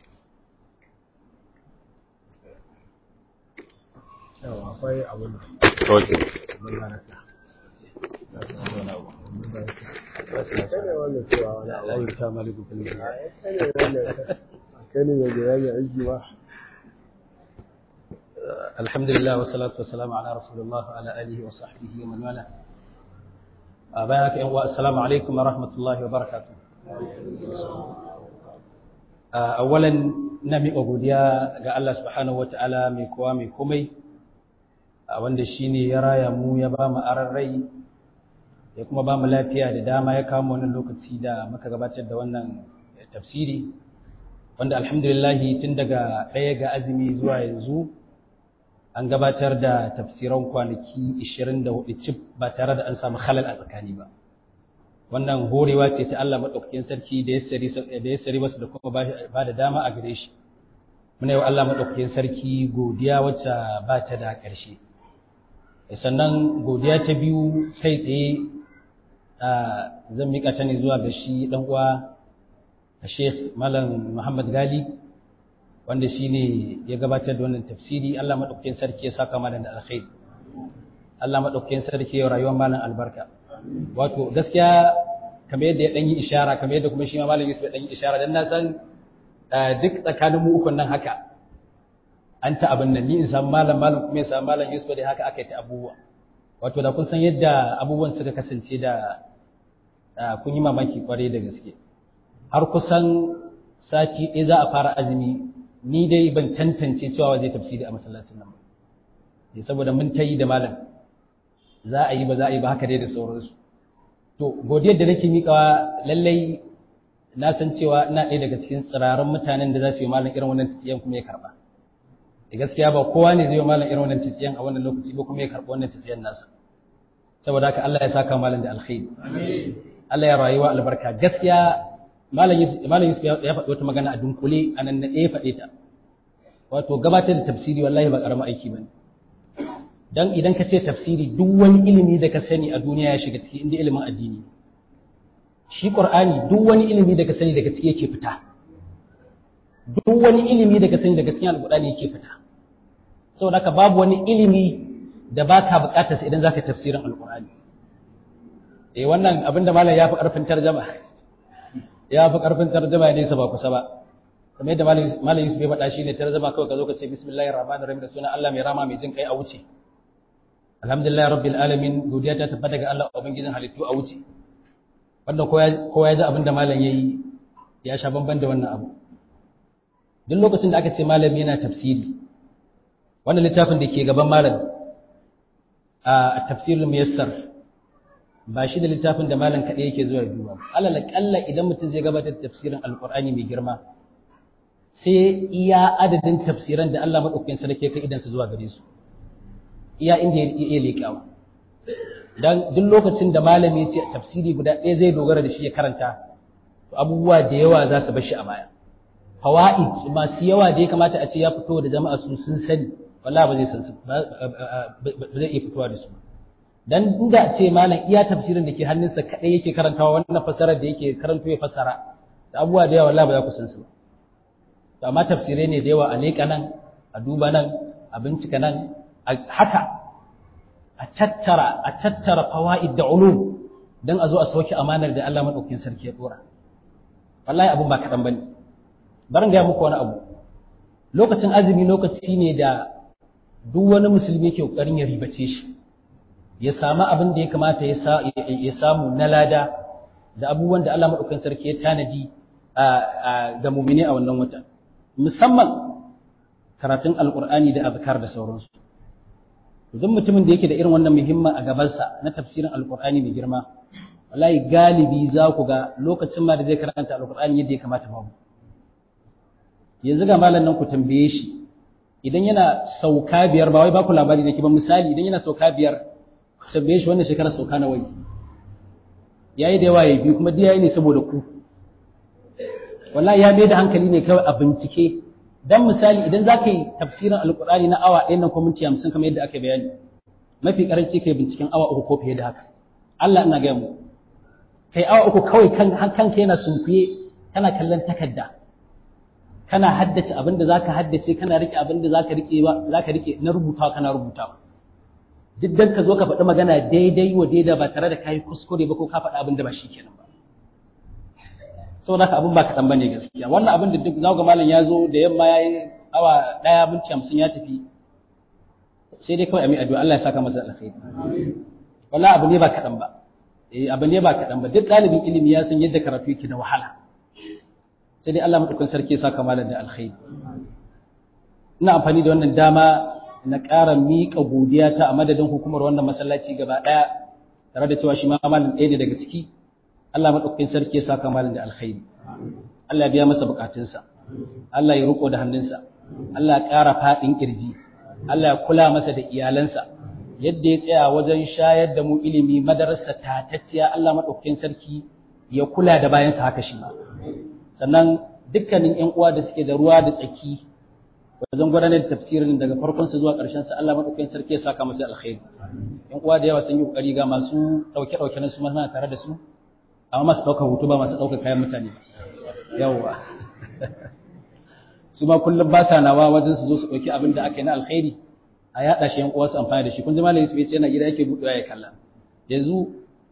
yawa akwai abin ok الحمد لله والصلاة والسلام على رسول الله وعلى آله وصحبه ومن والاه بارك السلام عليكم ورحمة الله وبركاته أولا نمي أبوديا ga Allah subhanahu wataala mai kowa mai komai wanda shine ya raya mu ya ba mu aran rai ya kuma ba mu lafiya da dama ya kama wannan lokaci da muka gabatar da wannan tafsiri wanda alhamdulillah tun daga ɗaya ga azumi zuwa yanzu an gabatar da tafsiran kwanaki 24 cif ba tare da an samu halal a tsakani ba wannan horewa ce ta Allah maɗaukakin sarki da ya sari wasu da kuma ba da dama a gare shi muna yi wa Allah maɗaukakin sarki godiya wacce ba ta da ƙarshe sannan godiya ta biyu kai tsaye zan miƙa ta ne zuwa ga shi ɗan uwa Sheikh Malam Muhammad Gali wanda shi ne ya gabatar da wannan tafsiri Allah maɗaukakin sarki ya saka malam da alkhairi Allah maɗaukakin sarki ya rayuwar malam albarka wato gaskiya kamar yadda ya ɗan yi ishara kamar yadda kuma shi ma malam Yusuf ya ɗan yi ishara dan na san duk tsakanin mu ukun nan haka an ta abin nan ni in samu malam malam kuma ya samu malam Yusuf da haka aka yi ta abubuwa wato da kun san yadda abubuwan suka kasance da kun yi mamaki kwarai da gaske har kusan sati ɗaya za a fara azumi ni dai ban tantance cewa zai tafsiri a masallacin nan ba saboda mun ta yi da malam za a yi ba za a yi ba haka dai da sauransu to godiyar da nake miƙawa lallai na san cewa ina ɗaya daga cikin tsirarin mutanen da za su yi malam irin wannan tafiyan kuma ya karɓa da gaskiya ba kowa ne zai yi malam irin wannan tafiyan a wannan lokaci ba kuma ya karɓi wannan tafiyan nasa saboda haka Allah ya saka malam da alkhairi Allah ya rayuwa albarka gaskiya malam Yusuf ya faɗi wata magana a dunkule a nan na ɗaya faɗe ta wato gabatar da tafsiri wallahi ba ƙaramin aiki ba ne dan idan ka ce tafsiri duk wani ilimi da ka sani a duniya ya shiga ciki inda ilimin addini shi qur'ani duk wani ilimi da ka sani daga ciki yake fita duk wani ilimi da ka sani daga cikin alqur'ani yake fita saboda haka babu wani ilimi da baka buƙatar sa idan zaka tafsirin alqur'ani eh wannan abinda malam ya fi ƙarfin tarjama ya fi ƙarfin tarjama ne sa ba kusa ba kamar yadda malam Yusuf ya faɗa shi ne tarjama kawai ka zo ka ce bismillahir rahmanir rahim da sunan Allah mai rama mai jin kai a wuce alhamdulillah rabbil alamin godiya ta tabbata ga Allah ubangijin halittu a wuce wanda kowa ya ji abin da malam yayi ya sha bamban da wannan abu duk lokacin da aka ce malam yana tafsiri wannan littafin da ke gaban malam a tafsirul muyassar ba shi da littafin da malam kaɗai yake zuwa duba alal kalla idan mutum zai gabatar da tafsirin alqur'ani mai girma sai iya adadin tafsiran da Allah madaukakin sarki ya kai idan su zuwa gare su iya inda ya iya leƙawa dan duk lokacin da malami ya ce tafsiri guda ɗaya zai dogara da shi ya karanta to abubuwa da yawa za su bar shi a baya fawaid masu yawa da ya kamata a ce ya fito da jama'a su sun sani wallahi ba zai san su ba zai iya fitowa da su dan inda a ce malam iya tafsirin da ke hannunsa kadai yake karantawa wannan fasarar da yake karanto ya fasara da abubuwa da yawa wallahi ba za ku san su ba amma tafsirai ne da yawa a leƙa nan a duba nan a bincika nan haka a tattara a tattara fawaid da ulum dan a zo a sauke amanar da Allah madaukakin sarki ya dora wallahi abun ba kadan bane barin ga muku wani abu lokacin azumi lokaci ne da duk wani musulmi ke kokarin ya ribace shi ya samu abin da ya kamata ya samu na lada da abubuwan da Allah madaukakin sarki ya tanadi ga mumini a wannan wata musamman karatun alkur'ani da azkar da sauransu duk mutumin da yake da irin wannan muhimman a gabansa na tafsirin alkur'ani mai girma wallahi galibi za ku ga lokacin ma da zai karanta alkur'ani yadda ya kamata babu yanzu ga malam nan ku tambaye shi idan yana sauka biyar ba wai ba ku labari nake ba misali idan yana sauka biyar ku tambaye shi wannan shekara sauka na wai yayi da yawa ya biyu kuma diya ne saboda ku wallahi ya mai da hankali ne kawai a bincike dan misali idan za ka yi tafsirin alkur'ani na awa ɗaya nan ko minti hamsin kamar yadda aka bayani mafi karanci kai binciken awa uku ko fiye da haka Allah ina gaya mu kai awa uku kawai kan kanka yana sunkuye kana kallon takarda kana haddace abin da zaka haddace kana rike abin da zaka rike ba zaka rike na rubutawa kana rubutawa duk dan ka zo ka faɗi magana daidai wa daida ba tare da kai kuskure ba ko ka faɗi abin da ba shi kenan ba saboda haka abin ba kaɗan bane gaskiya wannan abin da duk za ga malam ya zo da yamma ya yi awa ɗaya minti hamsin ya tafi sai dai kawai a mai addu'a Allah ya saka masa alkhairi wallahi abu ne ba kaɗan ba eh abu ne ba kaɗan ba duk ɗalibin ilimi ya san yadda karatu yake da wahala sai dai Allah madaukakin sarki ya saka malam da alkhairi ina amfani da wannan dama na ƙara miƙa godiya ta a madadin hukumar wannan masallaci gaba ɗaya tare da cewa shi ma malam ɗaya ne daga ciki Allah maɗaukakin sarki ya saka malin da alkhairi Allah ya biya masa bukatunsa Allah ya riko da hannunsa Allah ya ƙara faɗin ƙirji Allah ya kula masa da iyalansa yadda ya tsaya wajen shayar da mu ilimi madarasa tatacciya Allah maɗaukakin sarki ya kula da bayansa haka shi ma sannan dukkanin ƴan uwa da suke da ruwa da tsaki wajen gudanar da tafsirin daga farkonsa zuwa ƙarshen sa Allah maɗaukakin sarki ya saka masa alkhairi ƴan uwa da yawa sun yi ƙoƙari ga masu ɗauke-ɗauke na su ma tare da su amma masu ɗaukar hutu ba masu ɗaukar kayan mutane yawwa su ma kullum ba sa nawa wajen su zo su ɗauki abin da aka yi na alkhairi a yaɗa shi yan uwa su amfani da shi kun ji malam Yusuf ya ce yana gida yake buɗewa ya kalla yanzu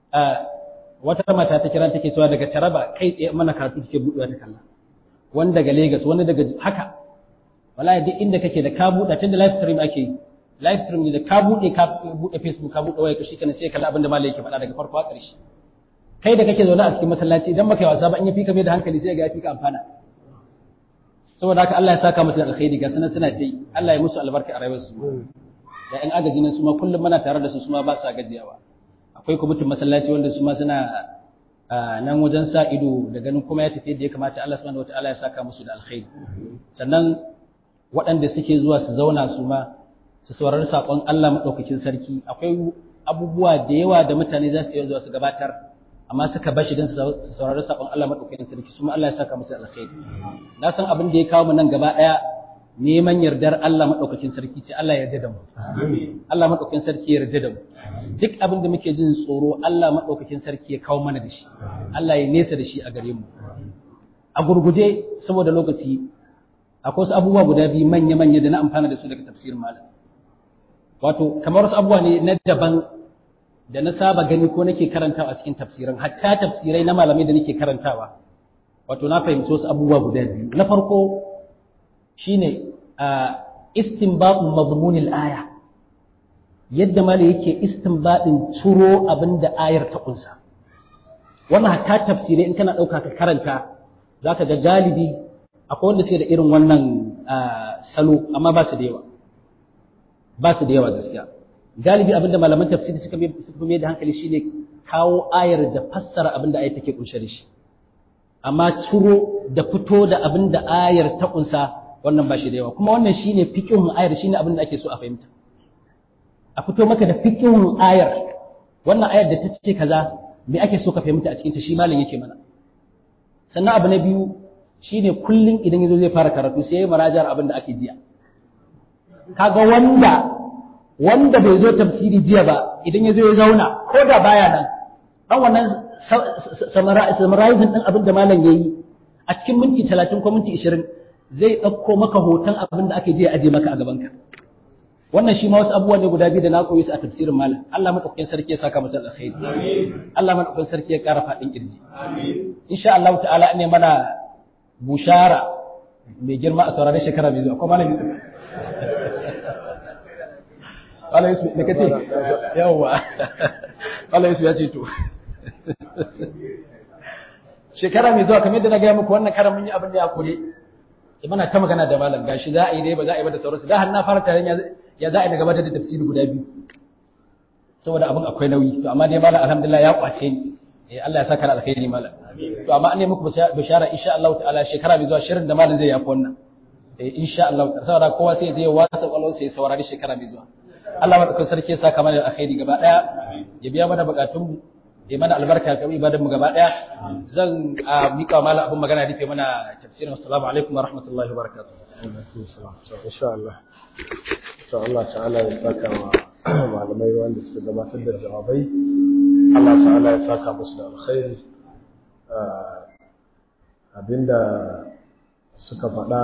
wata mata ta kira take cewa daga Taraba kai tsaye mana karatu take buɗewa ta kalla wani daga Lagos wani daga haka wallahi duk inda kake da ka buɗe tunda live stream ake yi live stream ne da ka buɗe ka buɗe Facebook ka buɗe waya ka shi kana sai kalla abin da malam yake faɗa daga farko a ƙarshe kai da kake zaune a cikin masallaci idan baka yi wasa ba in ya fika mai da hankali sai ga ya fika amfana saboda haka Allah ya saka musu da alkhairi ga sanan suna tai Allah ya musu albarka a rayuwarsu da ƴan agaji nan su ma kullum muna tare da su su ma ba sa gajiyawa akwai kwamitin masallaci wanda su ma suna nan wajen sa ido da ganin kuma ya tafi yadda ya kamata Allah subhanahu wataala ya saka musu da alkhairi sannan waɗanda suke zuwa su zauna su ma su saurari saƙon Allah maɗaukakin sarki akwai abubuwa da yawa da mutane za su iya zuwa su gabatar amma suka bashi don su saurari sakon Allah madaukakin sarki su Allah ya saka musu alkhairi na san abin da ya kawo mu nan gaba daya neman yardar Allah madaukakin sarki ce Allah ya yarda da mu Allah madaukakin sarki ya yarda da mu duk abin da muke jin tsoro Allah madaukakin sarki ya kawo mana da shi Allah ya nesa da shi a gare mu a gurguje saboda lokaci akwai wasu abubuwa guda biyu manya-manya da na amfana da su daga tafsirin malam wato kamar wasu abubuwa ne na daban da na saba gani ko nake karantawa a cikin tafsirin hatta tafsirai na malamai da nake karantawa wato na fahimci wasu abubuwa guda biyu na farko shine istinbatun mazmunil aya yadda malai yake istinbatin ciro abinda ayar ta kunsa wannan hatta tafsirai in kana dauka ka karanta zaka ga galibi akwai wanda suke da irin wannan salo amma ba su da yawa ba su da yawa gaskiya galibi abinda malaman tafsiri suka suka mai da hankali shine kawo ayar da fassara abinda ayar take kunshe da shi amma ciro da fito da abinda ayar ta kunsa wannan ba shi da yawa kuma wannan shine fiqhun ayar shine abinda ake so a fahimta a fito maka da fiqhun ayar wannan ayar da ta ce kaza me ake so ka fahimta a cikin ta shi malam yake mana sannan abu na biyu shine kullun idan yazo zai fara karatu sai ya marajar abinda ake jiya kaga wanda wanda bai zo tafsiri jiya ba idan ya zo ya zauna ko da baya nan dan wannan summarizing din abin da malam yayi a cikin minti 30 ko minti 20 zai dauko maka hoton abin da ake jiya aje maka a gaban ka wannan shi ma wasu abubuwa ne guda biyu da na koyi su a tafsirin malam Allah madaukakin sarki ya saka masa alkhairi Allah madaukakin sarki ya ƙara faɗin kirji insha Allah ta'ala ne mana bushara mai girma a sauraron shekara mai zuwa ko malam Yusuf Malam Yusuf da kace yawa Malam Yusuf ya ce to shekara mai zuwa kamar yadda na gaya muku wannan karan mun yi abin da ya kore muna ta magana da malam gashi za a yi dai ba za a yi ba da sauransu da har na fara taron ya za a yi na gabatar da tafsiri guda biyu saboda abin akwai nauyi to amma dai malam alhamdulillah ya kwace ni eh Allah ya saka alkhairi malam to amma an ne muku bishara insha Allah ta'ala shekara mai zuwa shirin da malam zai yafi wannan eh insha Allah saboda kowa sai zai wasa kwalon sai saurari shekara mai zuwa Allah madaukakin sarki ya saka mana alkhairi gaba daya ya biya mana bukatun mu ya mana albarka ga ibadan mu gaba daya zan mika mala abun magana rufe mana tafsirin assalamu alaikum wa rahmatullahi wa barakatuh insha Allah to Allah ta'ala ya saka wa malamai wanda suka gabatar da jawabai Allah ta'ala ya saka musu da alkhairi abinda suka faɗa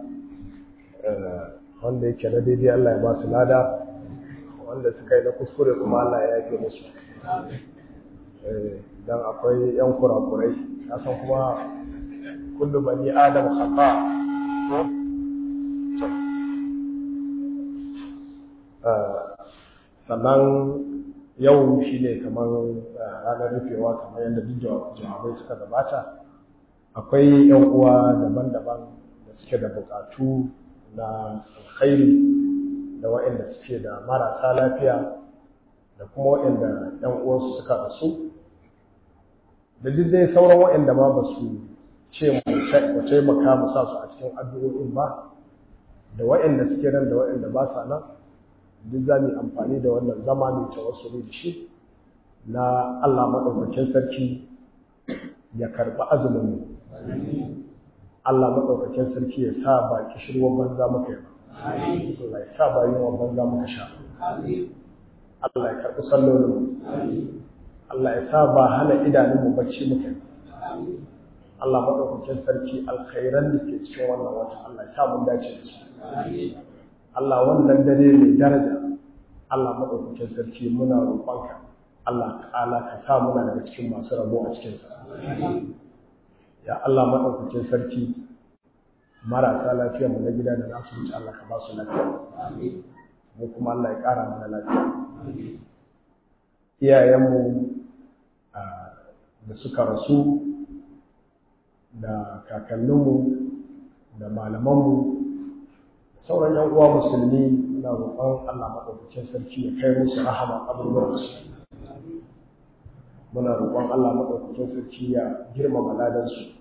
wanda yake na daidai Allah ya ba su lada wanda suka yi na kuskure kuma Allah ya yafe musu dan akwai yan kurakurai na san kuma kullu bani adam khata sannan yau shi ne kamar ranar rufewa kamar yadda duk jawabai suka gabata akwai yan uwa daban-daban da suke da bukatu na alkhairi da waɗanda suke da marasa lafiya da kuma waɗanda ‘yan uwansu suka rasu da duk dai sauran waɗanda ma ba su ce mu taimaka mu sa su a cikin addu'o'in ba da waɗanda suke nan da waɗanda ba sa nan duk za mu yi amfani da wannan zama mai tawassuli da shi na Allah maɗaukakin sarki ya karɓi azumin mu Allah maɗaukakin sarki ya sa ba kishirwar banza muka yi ba Allah ya sa ba yawan banza muka sha Allah ya karɓi sallolin Allah ya sa ba hana idanunmu bacci muka Allah maɗaukakin sarki alkhairan da ke cikin wannan wata Allah ya sa mun dace da su Allah wannan dare mai daraja Allah maɗaukakin sarki muna roƙonka Allah ta'ala ka sa muna daga cikin masu rabo a cikinsa ya Allah maɗaukakin sarki marasa lafiya mu na gida da nasu wuce Allah ka ba su lafiya mu kuma Allah ya ƙara mana lafiya iyayenmu da suka rasu da kakanninmu da malamanmu da sauran yan uwa musulmi na roƙon Allah maɗaukakin sarki ya kai musu rahama kaburburansu muna roƙon Allah maɗaukakin sarki ya girmama ladansu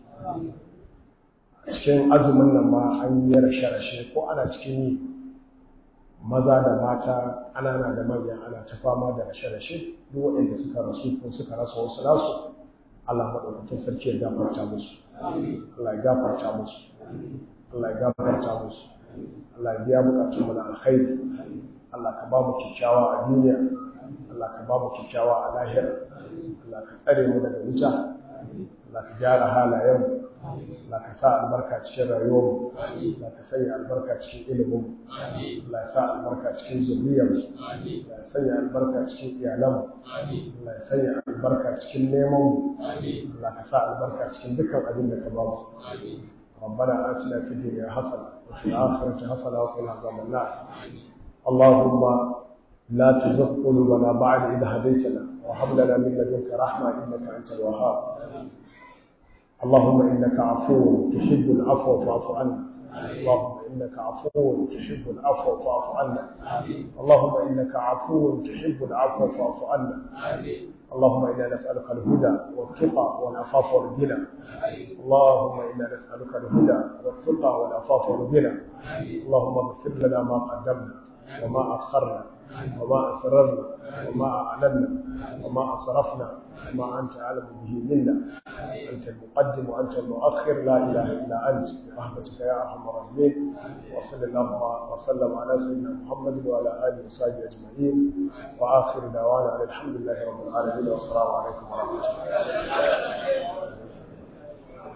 cikin azumin nan ma an yi rashe-rashe ko ana cikin yi maza da mata ƙanana da manya ana ta fama da rashe-rashe duk waɗanda suka rasu ko suka rasa wasu nasu Allah maɗaukakin sarki ya gafarta musu Allah ya gafarta musu Allah ya gafarta musu Allah ya biya bukatun mu na alkhairi Allah ka ba mu kyakkyawa a duniya Allah ka ba mu kyakkyawa a lahira Allah ka tsare mu daga wuta Allah ka gyara halayen Allah ka sa albarka cikin rayuwarmu Allah ka sanya albarka cikin ilimin Allah ya sa albarka cikin zuriyar Allah ya sanya albarka cikin iyalanmu Allah ya sanya albarka cikin neman mu Allah ka sa albarka cikin dukkan abin da ka ba mu ربنا آتنا في الدنيا حسنة وفي الآخرة حسنة وقنا عذاب النار اللهم لا تزغ قلوبنا بعد إذ هديتنا وهب لنا من لدنك رحمة إنك أنت الوهاب اللهم إنك عفو تحب العفو فاعف عنا اللهم إنك عفو تحب العفو فاعف عنا اللهم إنك عفو تحب العفو فاعف عنا اللهم إنا نسألك الهدى والتقى والعفاف والغنى اللهم إنا نسألك الهدى والتقى والعفاف والغنى اللهم اغفر لنا ما قدمنا وما أخرنا وما أسررنا وما أعلنا وما أسرفنا وما أنت أعلم به منا أنت المقدم وأنت المؤخر لا إله إلا أنت برحمتك يا أرحم الراحمين وصلى الله وسلم على سيدنا محمد وعلى آله وصحبه أجمعين وآخر دعوانا الحمد لله رب العالمين والسلام عليكم ورحمة الله